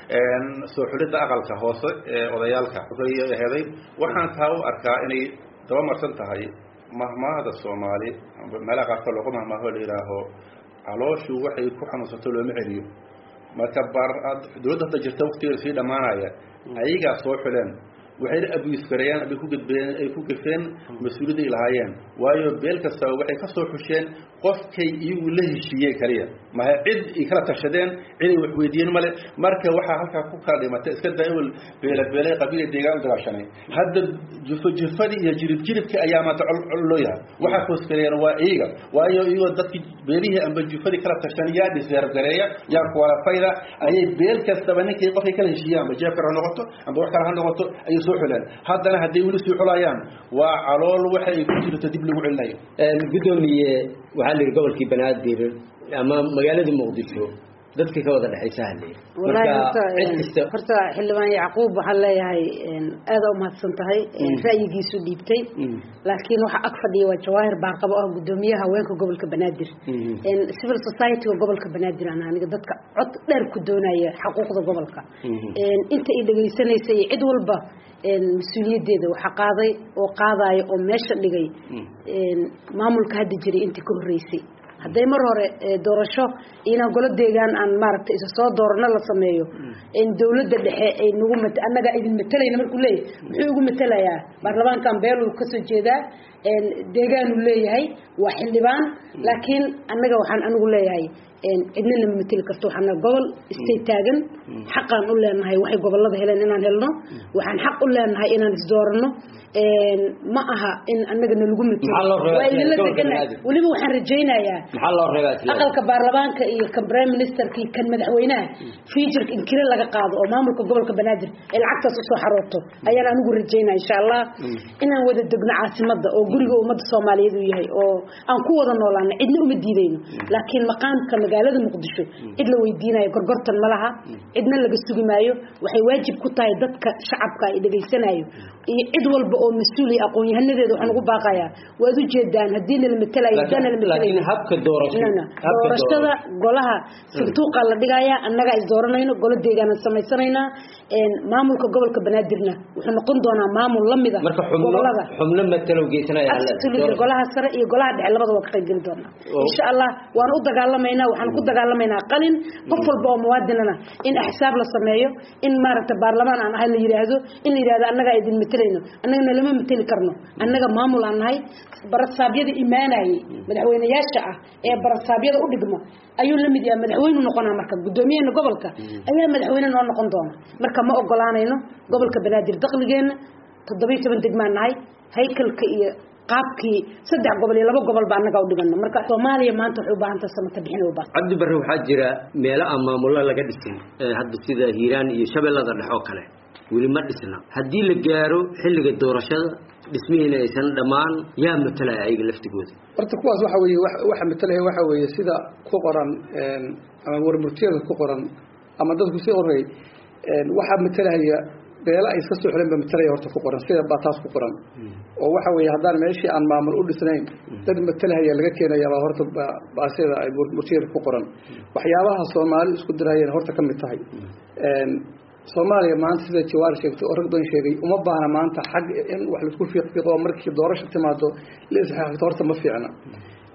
soo xulidda aqalka hoose ee odayaalka heday waxaan taa u arkaa inay daba marsan tahay mahmaahda soomaali meelaha qaarkood loogu mahmaaho la yidhaaho calooshu waxay ku xanuunsato looma celiyo marka bar dowladda hadda jirta waktigeeda sii dhammaanaya ayagaa soo xuleen waxayna abuisgareeyaan abay ku gudbeen ay ku gafeen mas-uuliyadda ay lahaayeen waayo beel kastaba waxay ka soo xusheen qofkay iyagu la heshiiyeen kaliya maha cid ay kala tashadeen cid ay wax weydiiyeen male marka waxaa halkaa ku kala dhimatay iska daa ewel beela beelay qabiila deegaan u dagaashanay hadda jufo jufadii iyo jirib jiribkii ayaa maanta col col loo yahay waxaa koosgareeyaan waa iyaga waayo iyagoo dadkii beelihii amba jufadii kala tashan yaa dhiseerab gareeya yaa kuwalafayda ayay beel kastaba ninkii qofkay kala heshiiyaan amba jeefkar ha noqoto amba wax kale ha noqoto ayay soo xuleen haddana hadday weli sii xulayaan waa calool waxa ay ku jirto dib lagu celinayo gudoomiye waxaa la yidhi gobolkii banaadir ama magaaladii muqdisho dadka ka wada dhexaysa halay wallaahi horta cid kasta horta xildhibaan yacquub waxaan leeyahay aada u mahadsan tahay ra'yigiisu dhiibtay laakiin waxa ag fadhiya waa jawaahir baarqabo ah gudoomiyaha haweenka gobolka banaadir civil society-ga gobolka banaadir aan aniga dadka cod dheer ku doonaya xaquuqda gobolka inta ay dhegaysanaysa iyo cid walba mas-uuliyaddeeda waxaa qaaday oo qaadaya oo meesha dhigay maamulka hadda jiray intii ka horreysay hadday mar hore doorasho inaan golo deegaan aan maaragtay isa soo doorano la sameeyo dawladda dhexe ay nagu mat annagaa idin matalayna markuu leeyahay muxuu igu matalayaa baarlamaankan beeluu kasoo jeedaa deegaanuu leeyahay waa xildhibaan laakiin annaga waxaan anigu leeyahay cidna nama mateli karto waxaana gobol istay taagan xaqaan u leenahay waxay gobolada heleen inaan helno waxaan xaq u leenahay inaan isdoorano ma aha in annaga nalagu Maxaa loo reebaa waa idinla gobolka degana banaadir? weliba waxaan rajaynayaa maxaa loo reebaa isla aqalka baarlamaanka iyo kan prime ministerka iyo kan madaxweynaha futureka in kire laga qaado oo maamulka gobolka banaadir ay lacagtaas usoo xarooto ayaan anigu rajaynaya insha allah inaan wada degno caasimada oo guriga ummadda soomaaliyeed uu yahay oo aan ku wada noolaano cidna uma diidayno laakiin maqaamka magaalada muqdisho cid la weydiinayo gorgortan ma laha cidna laga sugi maayo waxay waajib ku tahay dadka shacabka ay dhegaysanayo iyo cid walba oo mas-uul iyo aqoon-yahanadeeda waxaan ugu baaqayaa waad ujeedaan haddii nala matelayo haddaan nala laakiin matelayo habka doorasho Nana, habka doorashada golaha sanduuqaa la dhigayaa annagaa is dooranayno golo deegaanaan samaysanaynaa maamulka gobolka banaadirna wuxuu noqon doonaa maamul lamida marka xubno gobolada xubno matalow geysanaya hal- absolutely golaha sare iyo golaha dhexe labada waa ka qayb geli doonaa Oo. insha allah waan u dagaalamaynaa waxaan ku dagaalamaynaa qalin qof walba oo muwaadinana in axsaab la sameeyo in maaragta baarlamaan aan ahay la yidhaahdo in la yidhahdo annagaa idin matelayno annaga nalama mateli karno annaga maamul aan nahay barasaabyada imaanayay madaxweyneyaasha ah ee barasaabyada u dhigma ayuu la mid yahay madaxweynu noqonaa marka gudoomiyahena gobolka ayaa madaxweyne noo noqon doona marka ma ogolaanayno gobolka banaadir dakhligeenna toddobiyo toban degmaan nahay haykalka iyo qaabkii saddex gobol iyo laba gobol ba annaga u dhigano marka soomaaliya maanta waxay u baahan tahay samata bixin u baahan cabdi barre waxaa jira meelo aan maamullo laga dhisin ee hadda sida hiiraan iyo shabeellada dhexe oo kale weli ma dhisna haddii la gaaro xilliga doorashada dhismihiina aysan dhammaan yaa matalaya ayaga laftigooda horta kuwaas waxa weeye wax- waxa matalaya waxa weeye sida ku qoran een, ama warmurtiyada ku qoran ama dadku si orey waxaa matalaya beela ay iska soo xileen ba matalaya horta ku qoran sida baa taas ku qoran oo waxa weeye haddaan meeshii aan maamul u dhisnayn dad matalahaya laga keenaya baa horta ba- baa sida ay warmurtiyada ku qoran waxyaabaha soomaali isku dirayeen horta ka mid tahay Een, soomaaliya maanta sida jawaar sheegtay oo rag badan sheegay uma baahna maanta xag in wax laisku fiiqfiiqo oo markii doorasho timaado la isxaaqto horta ma fiicna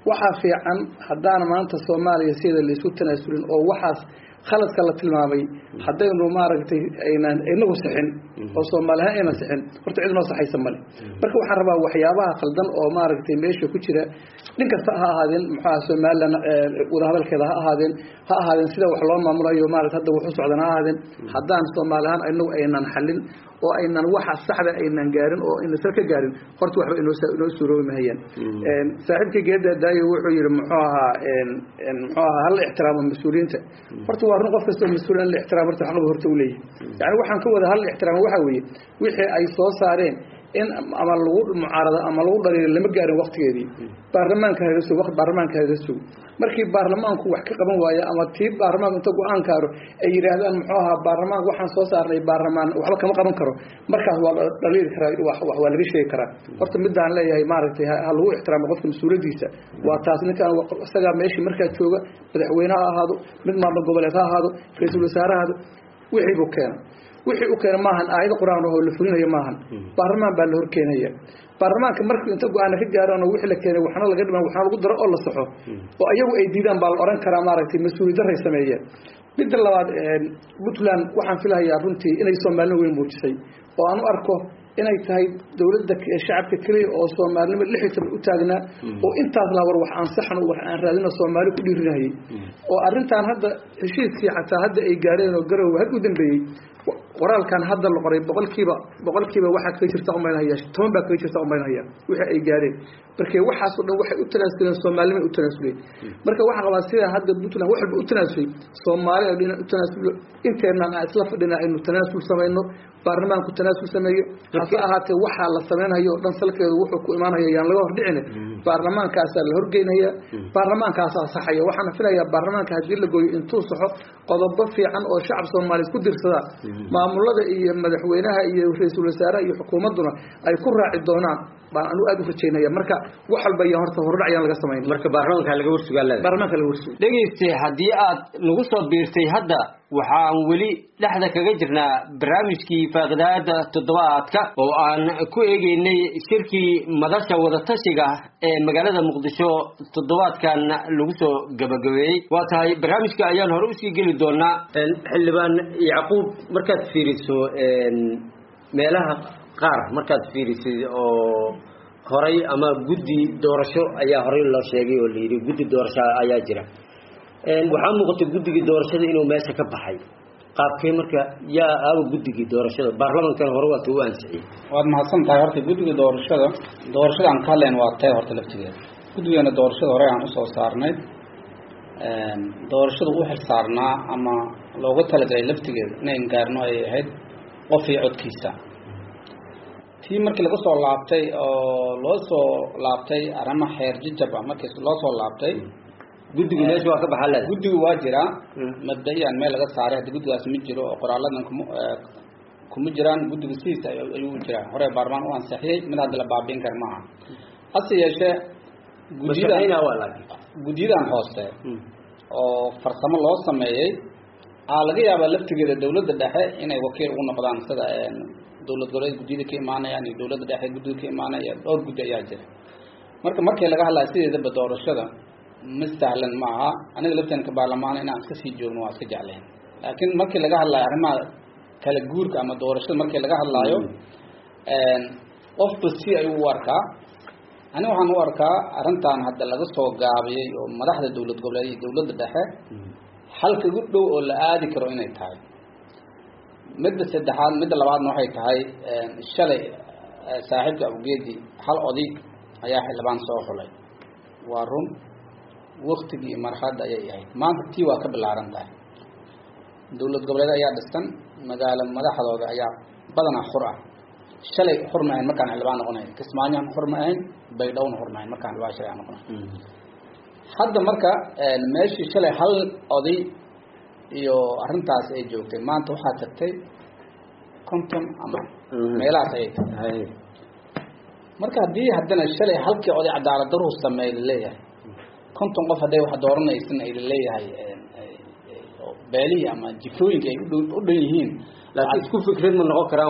waxaa fiican haddaan maanta soomaaliya sida laisku tanaasulin oo waxaas khaladka la tilmaamay haddaynu maaragtay aynaan inagu sixin oo soomaalihaan aynan sixin horta cid noo saxaysa male marka waxaan rabaa waxyaabaha khaldan oo maaragtay meesha ku jira nin kasta ha ahaadeen muxuaha somalilan wadahadalkeeda ha ahaadeen ha ahaadeen sida wax loo maamulayo maarata hadda waxu socdan ha ahaadeen haddaan soomaalihaan inagu aynan xalin oo aynan waxa saxda aynan gaarin oo aynan sal ka gaarin horta waxba inoo inoo suuroobi mahayaan saaxiibkii geeda daayo wuxuu yihi muxuu ahaa muxuu ahaa hala ixtiraamo mas-uuliyiinta horta waa run qof kastoo mas-uul in la ixtiraamo horta xaqba horta u leeyahay yani waxaan ka wada hala ixtiraamo waxa weeye wixii ay soo saareen in ama lagu mucaarado ama lagu dhaliilo lama gaarin waktigeedii baarlamaanka halaga sugo waqti baarlamaanka halaga sugo markii baarlamaanku wax ka qaban waayo ama tii baarlamaanku inta go-aan kaaro ay yidhaahdaan muxuu ahaa baarlamaanka waxaan soo saarnay baarlamaan waxba kama qaban karo markaas waa dhaliili karaa wax waa laga sheegi karaa horta midaan leeyahay maaragtay ha lagu ixtiraamo qofka mas-uuliyadiisa waa taas ninkaan isagaa meeshii markaa jooga madaxweyne ha ahaado mid maamul goboleed ha ahaado ra-iisul wasaare ha ahaado wixii buu keena wixii u keena maahan aayado qur-aan oo la fulinayo maahan baarlamaan baa la horkeenaya baarlamaanka markuu inta go-aana ka gaaraan oo wixii la keenay waxna laga dhiman waxna lagu daro oo la saxo oo ayagu ay diidaan baa la oran karaa maaragtay mas-uuliyaddaray sameeyeen midda labaad puntland waxaan filahayaa runtii inay soomaalina weyn muujisay oo aan u arko inay tahay dowladda shacabka keliya oo soomaalinimo lixdan u taagnaa oo intaas la war wax aan saxno wax aan raadino soomaali ku dhiirinayay oo arrintan hadda heshiiskii xataa hadda ay gaareen oo garowe had u dambeeyey qoraalkan hadda la qoray boqolkiiba boqolkiiba waxaa kaga jirta umaynahaya toban baa kaga jirta umaynahaya wixii ay gaareen marka waxaasoo dhan waxay u tanaasuleen soomaalinimay u tanaasuleen marka waxaan qabaa sida hadda puntland wax walba u tanaasulay soomaali oo dhan u tanaasulo inteenaan aan isla fadhina aynu tanaasul samayno baarlamaanku tanaasul sameeyo hase ahaatee waxaa la sameynhayo o dhan salkeedu wuxuu ku imaanaya yaan laga hordhicin baarlamaankaasaa la horgeynaya baarlamaankaasaa saxaya waxaana filayaa baarlamaanka haddii la gooyo intuu saxo qodobo fiican oo shacab soomaaliyeed ku dirsada maamulada iyo madaxweynaha iyo ra-iisul wasaaraha iyo xukuumadduna ay ku raaci doonaan baan anu aada u rajaynaya marka wax walba iyo horta hordhac ayaan laga samayn marka baarlamaanka laga warsugaa leedahay baarlamaanka laga warsuga dhegayste haddii aad nagu soo biirtay hadda waxaan weli dhexda kaga jirnaa barnaamijkii faaqidaada toddobaadka oo aan ku eegeynay shirkii madasha wadatashiga ee magaalada muqdisho toddobaadkan lagu soo gabagabeeyey waa tahay barnaamijka ayaan hore usii geli doonaa xildhibaan yacquub markaad fiiriso meelaha qaar markaad fiirisid oo horay ama guddi doorasho ayaa horey loo sheegay oo layidhi guddi doorasho ayaa jira waxaa muuqata guddigii doorashada inuu meesha ka baxay qaabkee marka yaa aaba guddigii doorashada baarlamankan hore waata u ansixiyey waad mahadsan tahay horta guddiga doorashada doorashada aan ka hadlayn waa tay horta laftigeeda guddigeena doorashada hore aan usoo saarnay doorashada u xil saarnaa ama looga talagalay laftigeeda inayn gaarno ay ahayd qof iyo codkiisa tii markii laga soo laabtay oo loo soo laabtay arrima xeer jijab ah markii loo soo laabtay guddigu meesha waa ka baxaa leeda guddigu waa jiraa mabda-iyan meel laga saaray hadda guddigaas ma jiro oo qoraaladan kuma kuma jiraan guddiga sidiisa ayuu u jiraa hore baarlamaan u ansixiyey mid hadda la baabiin kara maaha hase yeeshee mashaqeyna waa laakiin guddiyadan hoose oo farsamo loo sameeyey aa laga yaabaa laftigeeda dawladda dhexe inay wakiil ugu noqdaan sida dowlad goboleed guddiyada ka imaanayaan iyo dowladda dhexe guddiga ka imaanaya dhowr guddi ayaa jira marka markii laga hadlaya sideedaba doorashada ma sahlan ma aha aniga laftanka baarlamaan inaan iska sii joogno waa iska jeclayn laakiin markii laga hadlayo arrimaha kala guurka ama doorashada markii laga hadlaayo qofba si ayuu u arkaa aniga waxaan u arkaa arrintan hadda laga soo gaabiyey oo madaxda dowlad goboleed iyo dowladda dhexe xalka ugu dhow oo la aadi karo inay tahay midda saddexaad midda labaadna waxay tahay shalay saaxiibka awgeedi hal oday ayaa xildhibaan soo xulay waa run waktigii iyo marxaladda ayay ahayd maanta tii waa ka bilaaran tahay dowlad goboleed ayaa dhisan magaalo madaxdooda ayaa badanaa xur ah shalay xur ma ahayn markaan xildhibaan noqonayn kismaayoan xur ma ahayn baydhowna xur ma ahayn markaan xildhibaan shalay aan noqonayn hadda marka meeshii shalay hal oday iyo arrintaas ay joogtay maanta waxaa tagtay konton ama meelahaas ayay tagtay marka haddii haddana shalay halkii oday cadaalad daruhu sameey laleeyahay konton qof hadday wax dooranaysan ay laleeyahay beelihii ama jifooyinka ay udh u dhan yihiin laakiin isku fikrad ma noqon karaan waay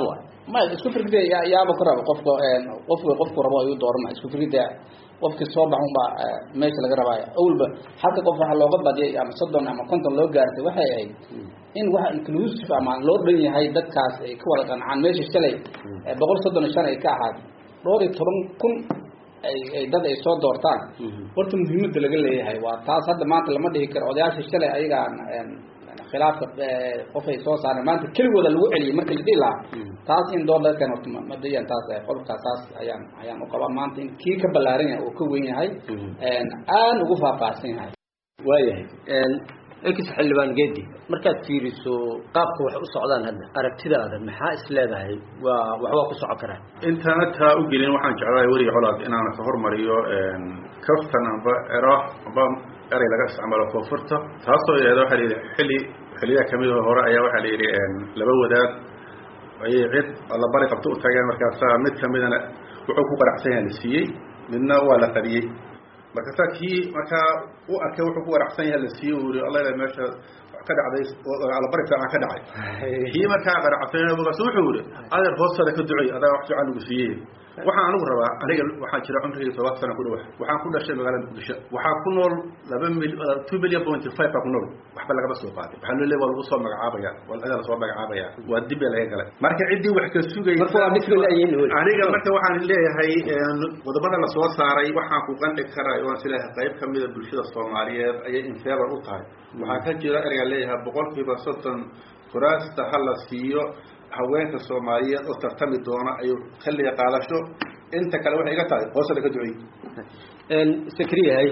ma isku firgida yaa yaaba ku raba qofka qofka qofku rabo ayuu doorana isku firgida qofkii soo baxun baa meesha laga rabaayo awalba halka qof waxa looga badiyay ama soddon ama konton loo gaartay waxay ahayd in waxa inclusive ama loo dhan yahay dadkaas ay ka wada qancaan meesha shalay boqol soddon iyo shan ay ka ahaad dhowr iyo toban kun ay ay dad ay soo doortaan horta muhiimadda laga leeyahay waa taas hadda maanta lama dhihi karo odayaasha shalay ayagaan khilaafka qof ay soo saareen maanta keligooda lagu celiyay marka la dhihi lahaa taas in door dadkan horta ma dayan taas qodobkaas taas ayaan ayaan u qabaa maanta in kii ka ballaaran yahay oo ka weyn yahay aan ugu faahfaahsan yahay waayahay ex xildhibaan geedi markaad fiiriso qaabka wax u socdaan hadda aragtidaada maxaa is leedahay waa waxbaa ku socon karaa intaana taa u gelin waxaan jeclahay weriga colaad inaan ka hormariyo kaftan amba ero amba erey laga isticmaalo koonfurta taasoo yeeda waxaa layidhi xilli xilliyaha kamid oo hore ayaa waxaa layidhi laba wadaad ayay cid alla bari qabto u tageen markaasaa mid kamidana wuxuu ku qaracsan yahay la siiyey midna waa la qariyey markaasaa kii markaa u arkay wuxuu ku qaracsan yahay la siiyey uu yihi alla meesha ka dhacday allabari fiican ka dhacay kii markaa qaracsan markaasu wuxuu yihi adeer hoostaada ka ducey adaa wax fiican lagu siiyey waxaan anigu rabaa aniga waxaa jira cumrigii toban sana ku dhawa waxaan ku dhashay magaalada muqdisho waxaa ku nool laba mil two million pointy five baa ku nool waxba lagama soo qaaday waxaa loo leeya waa lagu soo magacaabaya waa adaa lasoo magacaabaya waa dib baa laga galay marka ciddii wax ka sugaysa aniga marka waxaan leeyahay qodobada lasoo saaray waxaan ku qanci karaa waan sileeyahay qayb kamida bulshada soomaaliyeed ayay infever u tahay waxaa ka jira ereyga leeyahay boqolkiiba soddon kuraasta ha la siiyo haweenka soomaaliyeed oo tartami doona ayuu xilliga qaadasho inta kale waxay iga tahay hoosada ka ducey sakriyahay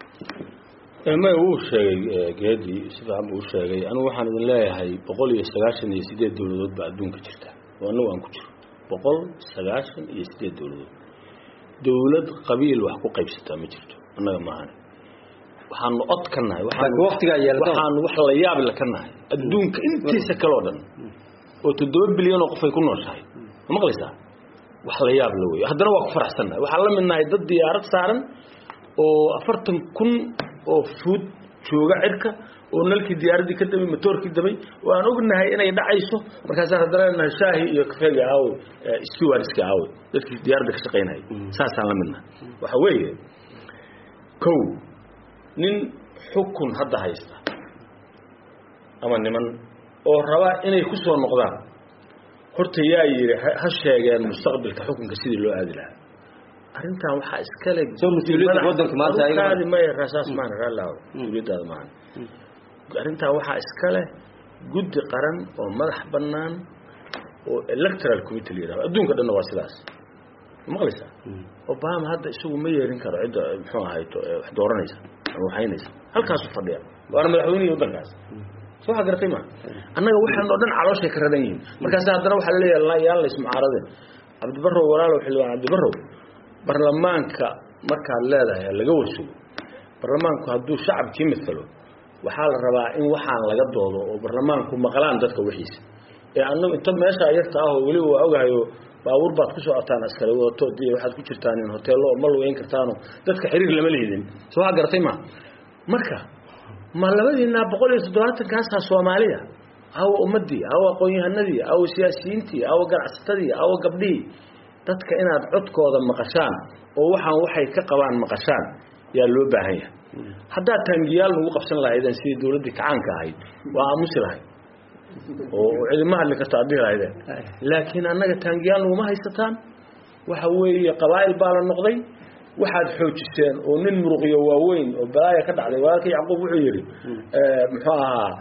may uu sheegay geedi si fiican buu u sheegay anigu waxaan idin leeyahay boqol iyo sagaashan iyo sideed dawladood baa adduunka jirta oo anagu aan ku jiro boqol sagaashan iyo sideed dawladood dawlad qabiil wax ku qaybsataa ma jirto annaga maahan waxaanu od ka nahay waxaanu wax la yaab la ka nahay adduunka intiisa kaleo dhan oo toddoba bilyan oo qof ay ku nooshahay ma maqlaysaa wax la yaab la wey haddana waa ku faraxsannahay waxaan la mid nahay dad diyaarad saaran oo afartan kun oo fuud jooga cirka oo nalkii diyaaraddii ka damay matoorkii damay oo aan ognahay inay dhacayso markaasaan haddana nahay shaahi iyo kafeega aawe stewardska aawe dadkii diyaaradda ka shaqaynayay saasaan la midnahay waxa weeye kow nin xukun hadda haysta ama niman oo rabaa inay ku soo noqdaan horta yaa yidhi ha sheegeen mustaqbalka xukunka sidii loo aadi lahaa arrintan waxaa iskale saas maan raalaaw mas-uuliyadaada maahan arrintan waxaa iskale guddi qaran oo madax bannaan oo electoral committee la yidhahdo adduunka dhanna waa sidaas maqlaysaa obama hadda isagu ma yeerin karo cidda muxuu ahayto wax dooranaysa ama waxaynaysa halkaasu fadhiya waana madaxweynihii waddankaas soo waxa garatay ma annaga waxaan oo dhan calooshay ka radan yihiin markaas haddana waxaa laleeyahay yaan lays mucaaradeen cabdibarrow walaalow xildhibaan cabdibarrow barlamaanka markaad leedahay laga warsugo barlamaanku hadduu shacabkii mithalo waxaa la rabaa in waxaan laga doodo oo barlamaanku maqlaan dadka wixiisa ee annagu inta meesha yarta ah oo weliba waa ogahayo baabuur baad ku socotaan askari wadato iyo waxaad ku jirtaan in hoteello ma lugeyn kartaano dadka xiriir lama lihidin soo waxa garatay ma marka ma labadiinaa boqol iyo toddobaatankaasa soomaaliya awa ummadii awa aqoon-yahanadii awa siyaasiyiintii awa ganacsatadii awa gabdhihii dadka inaad codkooda maqashaan oo waxaan waxay ka qabaan maqashaan yaa loo baahan yahay haddaad taangiyaal nagu qabsan lahaydeen sidii dawladdii kacaanka ahayd waa aamusi lahayd oo cidima hadli karta ad dhihi lahaydeen laakiin annaga taangiyaal naguma haysataan waxa weeye qabaa'il baa la noqday waxaad xoojiseen oo nin muruqyo waaweyn oo balaaya ka dhacday walaalka yacquub wuxuu yidhi muxuu ahaa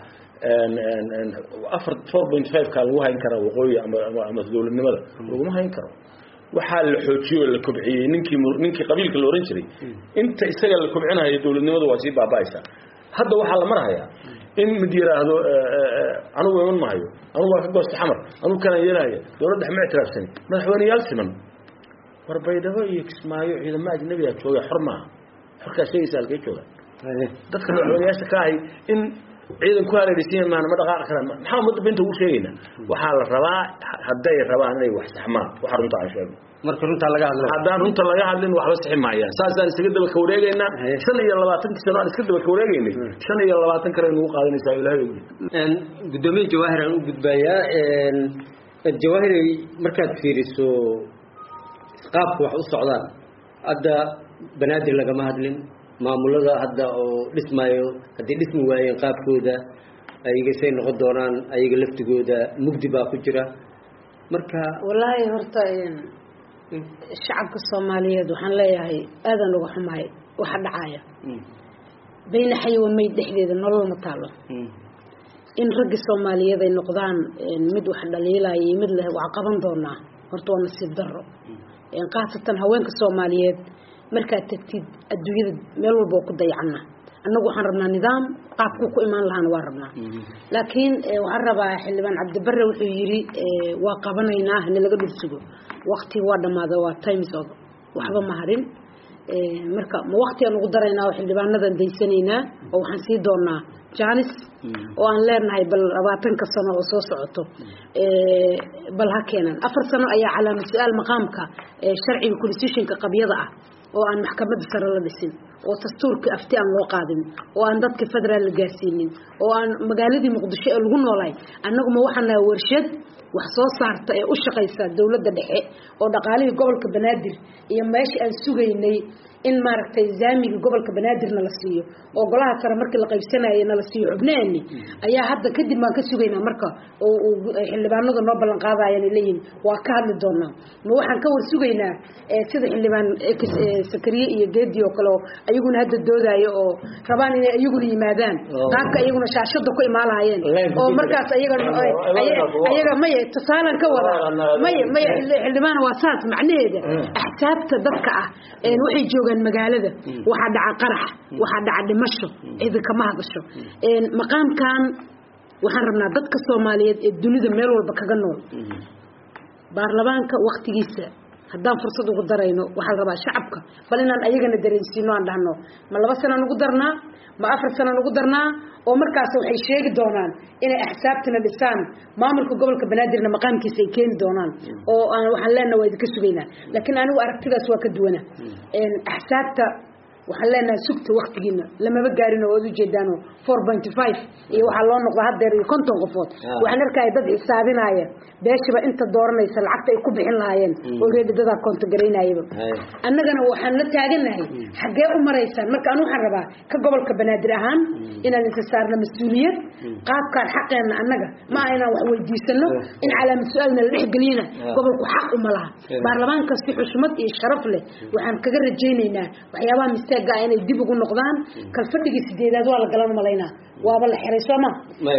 afar four point five kaa lagu hayn karaa waqooyi ama ama dawladnimada laguma hayn karo waxaa la xoojiyey oo la kobciyey ninkii ninkii qabiilka la ohan jiray inta isaga la kobcinayo dawladnimadu waa sii baaba'aysaa hadda waxaa la marhayaa in mid yidhaahdo anugu iman maayo anugu waa ka goosta xamar anugu kanaan yeelahaya dawladda ma ictiraafsani madaxweyneyaal siman war baydhabo iyo kismaayo ciidamo ajnabiga jooga xor maaha xorkaa sheegaysa halkay jooga dadka madaxweyneyaasha ka ahay in ciidan ku hareeraysiin maana ma dhaqaaqi karaan maxaa ummadda binta ugu sheegaynaa waxaa la rabaa hadday rabaan inay wax saxmaan waxa runta aan sheegno marka runtaa laga hadla haddaan runta laga hadlin waxba sixi maayaan saasaan isaga daba ka wareegaynaa shan iyo labaatankii sano aan iska daba ka wareegaynay shan iyo labaatan kale nagu qaadanaysaa ilaahay ogi gudoomiye jawaahir aan u gudbayaa jawaahirey markaad fiiriso qaabka wax u socdaan hadda banaadir lagama hadlin maamulada hadda oo dhismaayo hadday dhismi waayeen qaabkooda ayaga say noqon doonaan ayaga laftigooda mugdi baa ku jira marka wallaahi horta shacabka soomaaliyeed waxaan leeyahay aadan uga xumahay waxa dhacaya bayna xayawa mayd dhexdeeda nolol ma taalo in raggi soomaaliyeed ay noqdaan mid wax dhaliilaya iyo mid leh wax qaban doonaa horta waa nasiib darro khaasatan haweenka soomaaliyeed markaad tagtid adduunyada meel walba oo ku dayacana annagu waxaan rabnaa nidaam qaabku ku imaan lahaana waa rabnaa laakiin waxaan rabaa xildhibaan cabdibare wuxuu yidhi waa qabanaynaa hana laga dhursugo wakti waa dhammaada waa times of waxba ma harin marka ma waktigaan ugu daraynaa oo xildhibaanadan daysanaynaa oo waxaan sii doonaa janis oo aan leenahay bal labaatanka sano oo soo socoto bal ha keenan afar sano ayaa calaama su-aal maqaamka sharciga constitutionka qabyada ah oo aan maxkamadda sare la dhisin oo dastuurka afti aan loo qaadin oo aan dadka federaal la gaarsiinin oo aan magaaladii muqdisho ee lagu noolaay annaguma waxaan nahay warshad wax soo saarta ee u shaqaysa dowladda dhexe oo dhaqaalihii gobolka banaadir iyo meeshii aan sugaynay in maaragtay zaamigii gobolka banaadirna la siiyo oo golaha sare markii la qaybsanayay na la siiyo xubnaheeni ayaa hadda kadib baan ka sugaynaa marka oo xildhibaanadu noo ballan qaadayaan leeyihin waa ka hadli doonaa ma waxaan ka war sugaynaa sida xildhibaan sakariye iyo geedi oo kale oo ayaguna hadda doodaayo oo rabaan inay ayaguna yimaadaan qaabka ayaguna shaashada ku imaalaayeen oo markaas ayaga ayaga maya tusaalan ka wadaa maya maya xildhibaan waa saas macnaheeda axsaabta dadka ah waxay joogaan magaalada waxaa dhaca qarax waxaa dhaca dhimasho cidi kama hadasho maqaamkan waxaan rabnaa dadka soomaaliyeed ee dunida meel walba kaga nool baarlamaanka waktigiisa haddaan fursad ugu darayno waxaa la rabaa shacabka bal inaan ayagana dareensiino aan dhahno ma laba sanaan ugu darnaa ma afar sanaan ugu darnaa oo markaas waxay sheegi doonaan inay axsaabtina dhisaan maamulka gobolka banaadirna maqaamkiisa ay keeni doonaan oo waxaan leenaha waa idinka sugaynaa laakiin anigu aragtidaas waa ka duwana axsaabta waxaan leenahay sugta waktigiina lamaba gaarin oo waad ujeedaan four pointy five iyo waxaa loo noqda haddeer iyo konton qofood waxaan arkaya dad xisaabinaya beeshiba inta dooranaysa lacagta ay ku bixin lahaayeen oo reedidadaa kontogaraynayaba annagana waxaan la taaganahay xaggee u maraysaan marka anu waxaan rabaa ka gobolka banaadir ahaan inaan inta saarna mas-uuliyad qaabkaan xaqeenna annaga ma aha inaan wax weydiisano in calaama su-aalna la dhexgeliyana gobolku xaq uma laha baarlamaanka si xushmad iyo sharaf leh waxaan kaga rajaynaynaa waxyaabaha mistaaga ah inay dib ugu noqdaan kalfadhigii sideedaad waa la galan malaynaa waaba la xiray sooma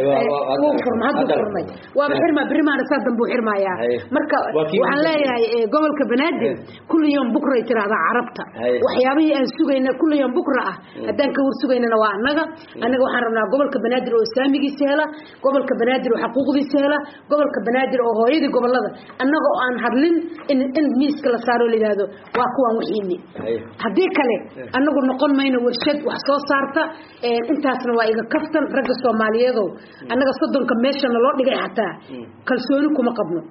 wuu furma hadduu furmay waaba xirmaa berimaana saa dambe u xirmayaa marka waxaan leeyahay gobolka banaadir kulli yom bukray tiraahdaa carabta waxyaabihii aan sugayna kulli yom bukra ah haddaan ka war sugaynana waa annaga annaga waxaan rabnaa gobolka banaadir oo saamigiisa hela gobolka banaadir oo xaquuqdiisa hela gobolka banaadir oo hooyadii gobolada annaga oo aan hadlin in in miiska la saaro la yidhaahdo waa kuwaan wixiini haddii kale annagu noqon mayno warshad wax soo saarta intaasna waa iga kaftan ragga soomaaliyeedow annaga soddonka meeshana loo dhigay xataa kalsooni kuma qabno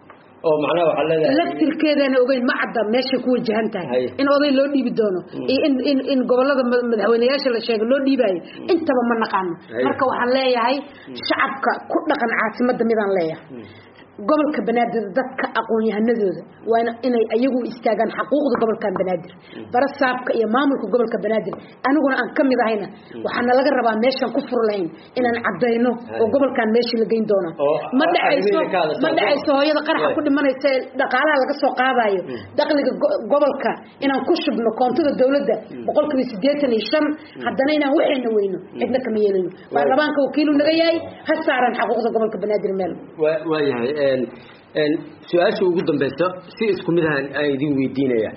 oo macnaha waxaa leedahay laftirkeedana ogeyn ma cadda meeshay ku wajahan tahay in oday loo dhiibi doono iyo in in in gobolada madaxweyneyaasha la sheegay loo dhiibayo intaba ma naqaano marka waxaan leeyahay shacabka ku dhaqan caasimadda midaan leeyahay gobolka banaadir dadka aqoon-yahanadooda waana inay ayagu istaagaan xaquuqda gobolkan banaadir barasaabka iyo maamulka gobolka banaadir aniguna aan kamid ahayna waxaana laga rabaa meeshaan ku fur lahayn inaan cadayno oo gobolkan meeshii la geyn doona ma dhacayso ma dhacayso hooyada qaraxa ku dhimanaysa ee dhaqaalaha laga soo qaadayo dakhliga gobolka inaan ku shubno koontada dowladda boqolkiiba siddeetan iyo shan haddana inaan waxayna weyno cidna kama yeelino baarlamaanka wakiilu naga yahay ha saaran xaquuqda gobolka banaadir meel waayahay su-aasha ugu dambeysa si isku mid ahan aan idin weydiinaya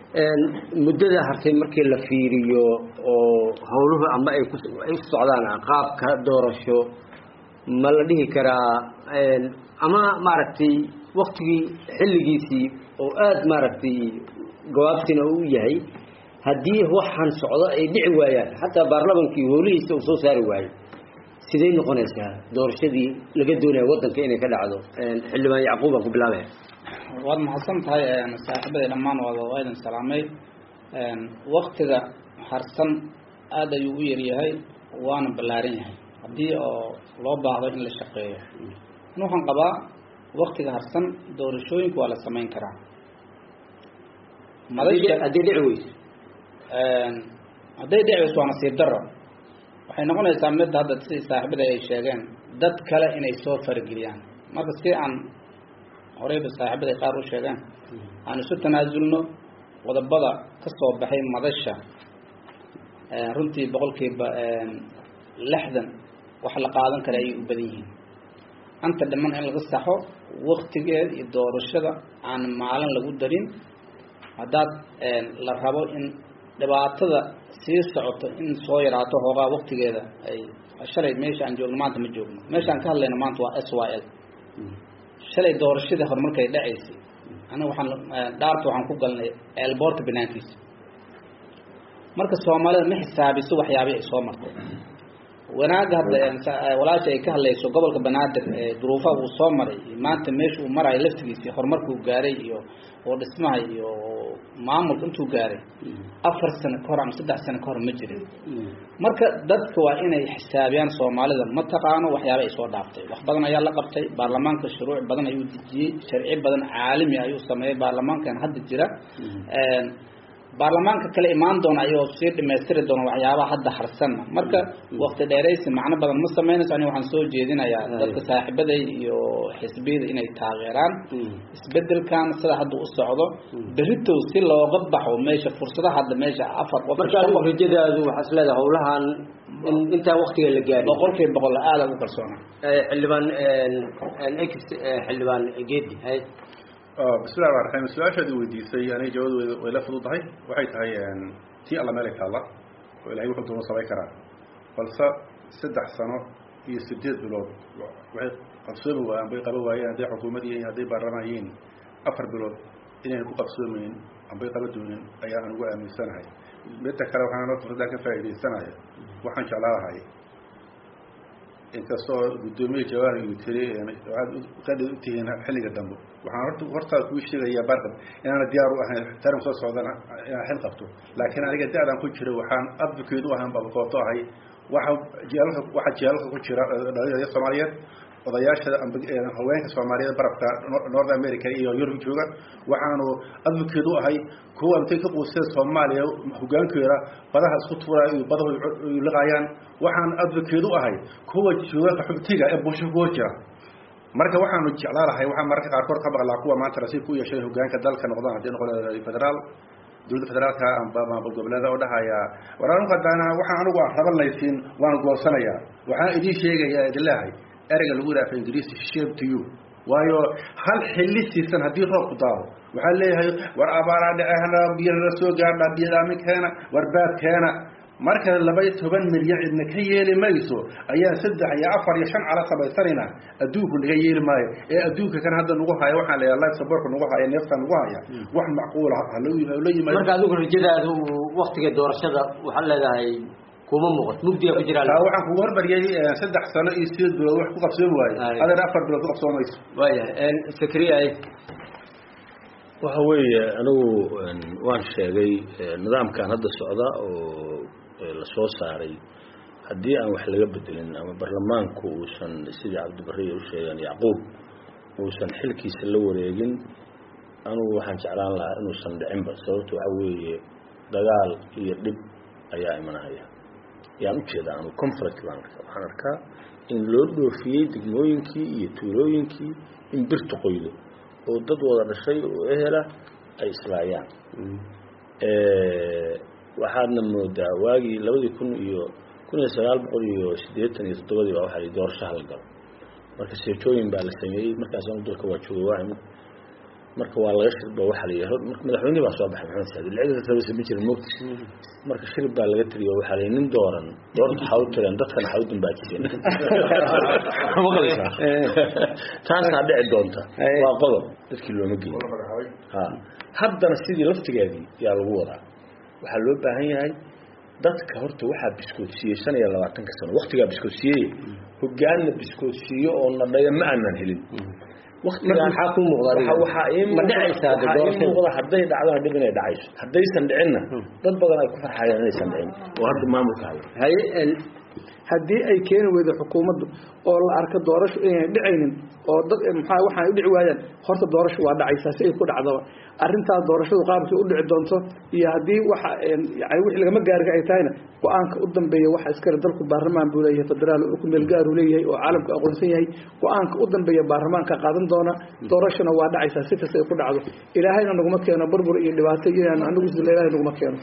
muddada hartay markii la fiiriyo oo howluhu ama ay ku ay u socdaan qaabka doorasho ma la dhihi karaa ama maaragtay waktigii xilligiisii oo aada maaragtay gawaabtina u yahay haddii waxaan socdo ay dhici waayaan xataa baarlamankii howlihiisa uu soo saari waayo siday noqonaysaa doorashadii laga doonaya wadanka inay ka dhacdo xildhibaan yacquub aan ku bilaabaya waad mahadsan tahay saaxiibaday dhammaan waad waa idin salaamay waktiga harsan aada ayuu u yaryahay waana ballaaran yahay haddii oo loo baahdo in la shaqeeyo an waxaan qabaa waktiga harsan doorashooyinka waa la samayn karaa haddii haddii dhici weyso hadday dhici weyso waa nasiib daro waxay noqonaysaa midda hadda sidii saaxiibada ay sheegeen dad kale inay soo farageliyaan marka si aan horeyba saaxiibada qaar u sheegeen aan isu tanaasulno qodobada ka soo baxay madasha runtii boqolkiiba lixdan wax la qaadan kara ayay u badan yihiin anta dhiman in laga saxo waktigeed iyo doorashada aan maalin lagu darin haddaad la rabo in dhibaatada sii socoto in soo yaraato hoogaa waktigeeda ay shalay meesha aan joogno maanta ma joogno meesha aan ka hadlayno maanta waa s y l shalay doorashadii horumarkay dhacaysay aniga waxaan dhaarta waxaan ku galnay eelboorta banaankiisa marka soomaalida ma xisaabiso waxyaabihii ay soo martay wanaagga hadda walaasha ay ka hadlayso gobolka banaadir duruufaha uu soo maray maanta meesha uu marayo laftigiisi horumarka uu gaaray iyo oo dhismaha iyo maamulka intuu gaaray afar sano ka hor ama saddex sano ka hor ma jirin marka dadka waa inay xisaabiyaan soomaalida ma taqaano waxyaaba ay soo dhaaftay wax badan ayaa la qabtay baarlamaanka shuruuc badan ayuu dejiyey sharci badan caalami ayuu sameeyey baarlamaankan hadda jira baarlamaanka kale imaan doona ayuu sii dhamaystiri doona waxyaabaha hadda harsanna marka wakti dheeraysi macno badan ma samaynayso aniga waxaan soo jeedinayaa dadka saaxiibaday iyo xisbiyada inay taageeraan isbedelkan sida hadda u socdo beritow si looga baxo meesha fursadaha hadda meesha afar qof marka adigu rajadaadu waxaad isleedahay howlahan in intaa waktiga la gaarin boqolkiiba boqol aada ugu kalsoona xildhibaan ex xildhibaan geedi hay bismillahi raxmaan raxiim su-aashaad i weydiisay aniga jawaabdooda way la fududahay waxay tahay tii alla meelay taalla oo ilahay wuxuu doona samayn karaa balse saddex sano iyo sideed bilood waxay qabsoomi waayeen bay qaban waayeen hadday xukuumad yihiin hadday baarlamaan yihiin afar bilood inayna ku qabsoomayn ambay qaba doonin ayaa aan ugu aaminsanahay midda kale waxaan noo fursadaan ka faa'iidaysanaya waxaan jeclaalahay inkastoo guddoomiye jawaari uu tiri waxaad qadhi u tihiin xilliga dambe waxaan horta hortaa kuu sheegayaa barqab inaana diyaar u ahayn tarim soo socdana inaan xil qabto laakiin aniga da-daan ku jira waxaan advocate u ahaan babakooto ahay waxa jeelka waxa jeelka ku jira dhalinyarada soomaaliyeed odayaasha haweenka soomaaliyeed barabka north america iyo yurub jooga waxaanu advocate u ahay kuwa intay ka quuseen soomaaliya hogaankeeda badaha isku tuuraya iyo badahu liqayaan waxaan advocate u ahay kuwa jooga qaxootiga ee bulsho kuwa jira marka waxaanu jeclaalahay waxaan mararka qaarkood ka maqlaa kuwa maanta nasiib ku yeeshay hogaanka dalka noqdaan haddii noqon federaal dowladda federaalka amba maamul goboleeda oo dhahaya war anigu haddana waxaan anigu aan raban laysiin waan goosanayaa waxaan idiin sheegayaa idin leehay ereyga lagu yidhaha af ingiriisi shame to you waayo hal xilli siisan haddii roobku daado waxaa leeyahay war abaaraa dhacehna biyana soo gaadha biyadaami keena war baad keena marka laba iyo toban milyan cidna ka yeeli mayso ayaa saddex iyo afar iyo shan cala samaysanayna adduunku naga yeeli maayo ee adduunka kan hadda nagu haya waxaan leeyahay life supportka nagu haya neefta nagu haya wax macquula hala yimaado marka adigu rajadaadu waktiga doorashada waxaad leedahay kuma muuqato mugdiga ku jira taa waxaan kugu hormariyay saddex sano iyo sideed bilood wax ku qabsoomi waayo adeer afar bilood ku qabsoomayso waayahay sakriya waxa weeye anigu waan sheegay nidaamkan hadda socda oo la soo saaray haddii aan wax laga bedelin ama baarlamaanku uusan sidii cabdibariya u sheegeen yacquub uusan xilkiisa la wareegin anugu waxaan jeclaan lahaa inuusan dhicinba sababto waxa weeye dagaal iyo dhib ayaa imanaya yaan ujeedaa anu conflict baan arkaa waxaan arkaa in loo dhoofiyey degmooyinkii iyo tuulooyinkii in birta qoydo oo dad wada dhashay oo ehela ay islaayaan waxaadna moodaa waagii labadii kun iyo kun iyo sagaal boqol iyo siddeetan iyo toddobadii baa waxaa doorasho hala galo marka seejooyin baa la sameeyey markaas anu dalka waa jooga waa marka waa laga shirba waxaa la yidhi marka madaxweynihii baa soo baxay maxamed saadi lacagta tabasa ma jirin mogti marka shirib baa laga tiriyo waxaa la yidhi nin dooran doorta waxaa u tireen dadkana waxaa u dambaajiseen maqlaysaa taasaa dhici doonta waa qodob dadkii looma geeyo ha haddana sidii laftigeedii yaa lagu wadaa waxaa loo baahan yahay dadka horta waxaa biskoodsiiyey shan iyo labaatanka sano waktigaa biskoodsiiyey hogaanna biskoodsiiyo oo nadhaya ma aanan helin maxaa ku ma dhacaysaa hadday dhacdana dhib inay dhacayso haddaysan dhicinna dad badan ay ku farxayaan inaysan dhicin oo hadda maamulka haya haye haddii ay keeni weydo xukuumaddu oo la arko doorasho inayna dhicaynin oo dad maxaa waxaan u dhici waayaan horta doorasho waa dhacaysaa si ay ku dhacdaba arrintaas doorashadu qaabkii u dhici doonto iyo haddii waxa yani wixii lagama gaariga ay tahayna go-aanka u dambeeya waxa iskale dalku baarlamaan buu leeyahay federaal oo ku meel gaar uu leeyahay oo caalamku aqoonsan yahay go-aanka u dambeeya baarlamaanka qaadan doona doorashona waa dhacaysaa si kasta ay ku dhacdo ilaahayna naguma keeno burbur iyo dhibaato inaan anagu sila ilahay naguma keeno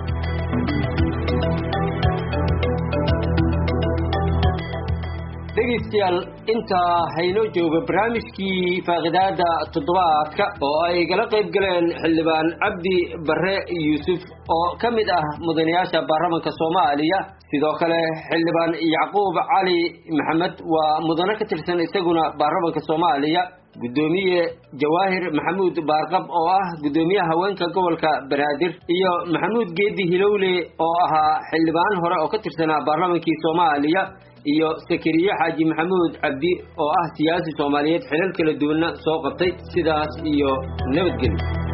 dhegaystayaal intaa haynoo jooga barnaamijkii faaqidaada toddobaadka oo ay gala qayb galeen xildhibaan cabdi bare yuusuf oo ka mid ah mudanayaasha baarlamanka soomaaliya sidoo kale xildhibaan yacquub cali maxamed waa mudane ka tirsan isaguna baarlamanka soomaaliya guddoomiye jawaahir maxamuud baarqab oo ah guddoomiyaha haweenka gobolka banaadir iyo maxamuud geedi hilowle oo ahaa xildhibaan hore oo ka tirsanaa baarlamankii soomaaliya iyo sakariye xaaji maxamuud cabdi oo ah siyaasi soomaaliyeed xilal kala duwanna soo qabtay sidaas iyo nabadgelyo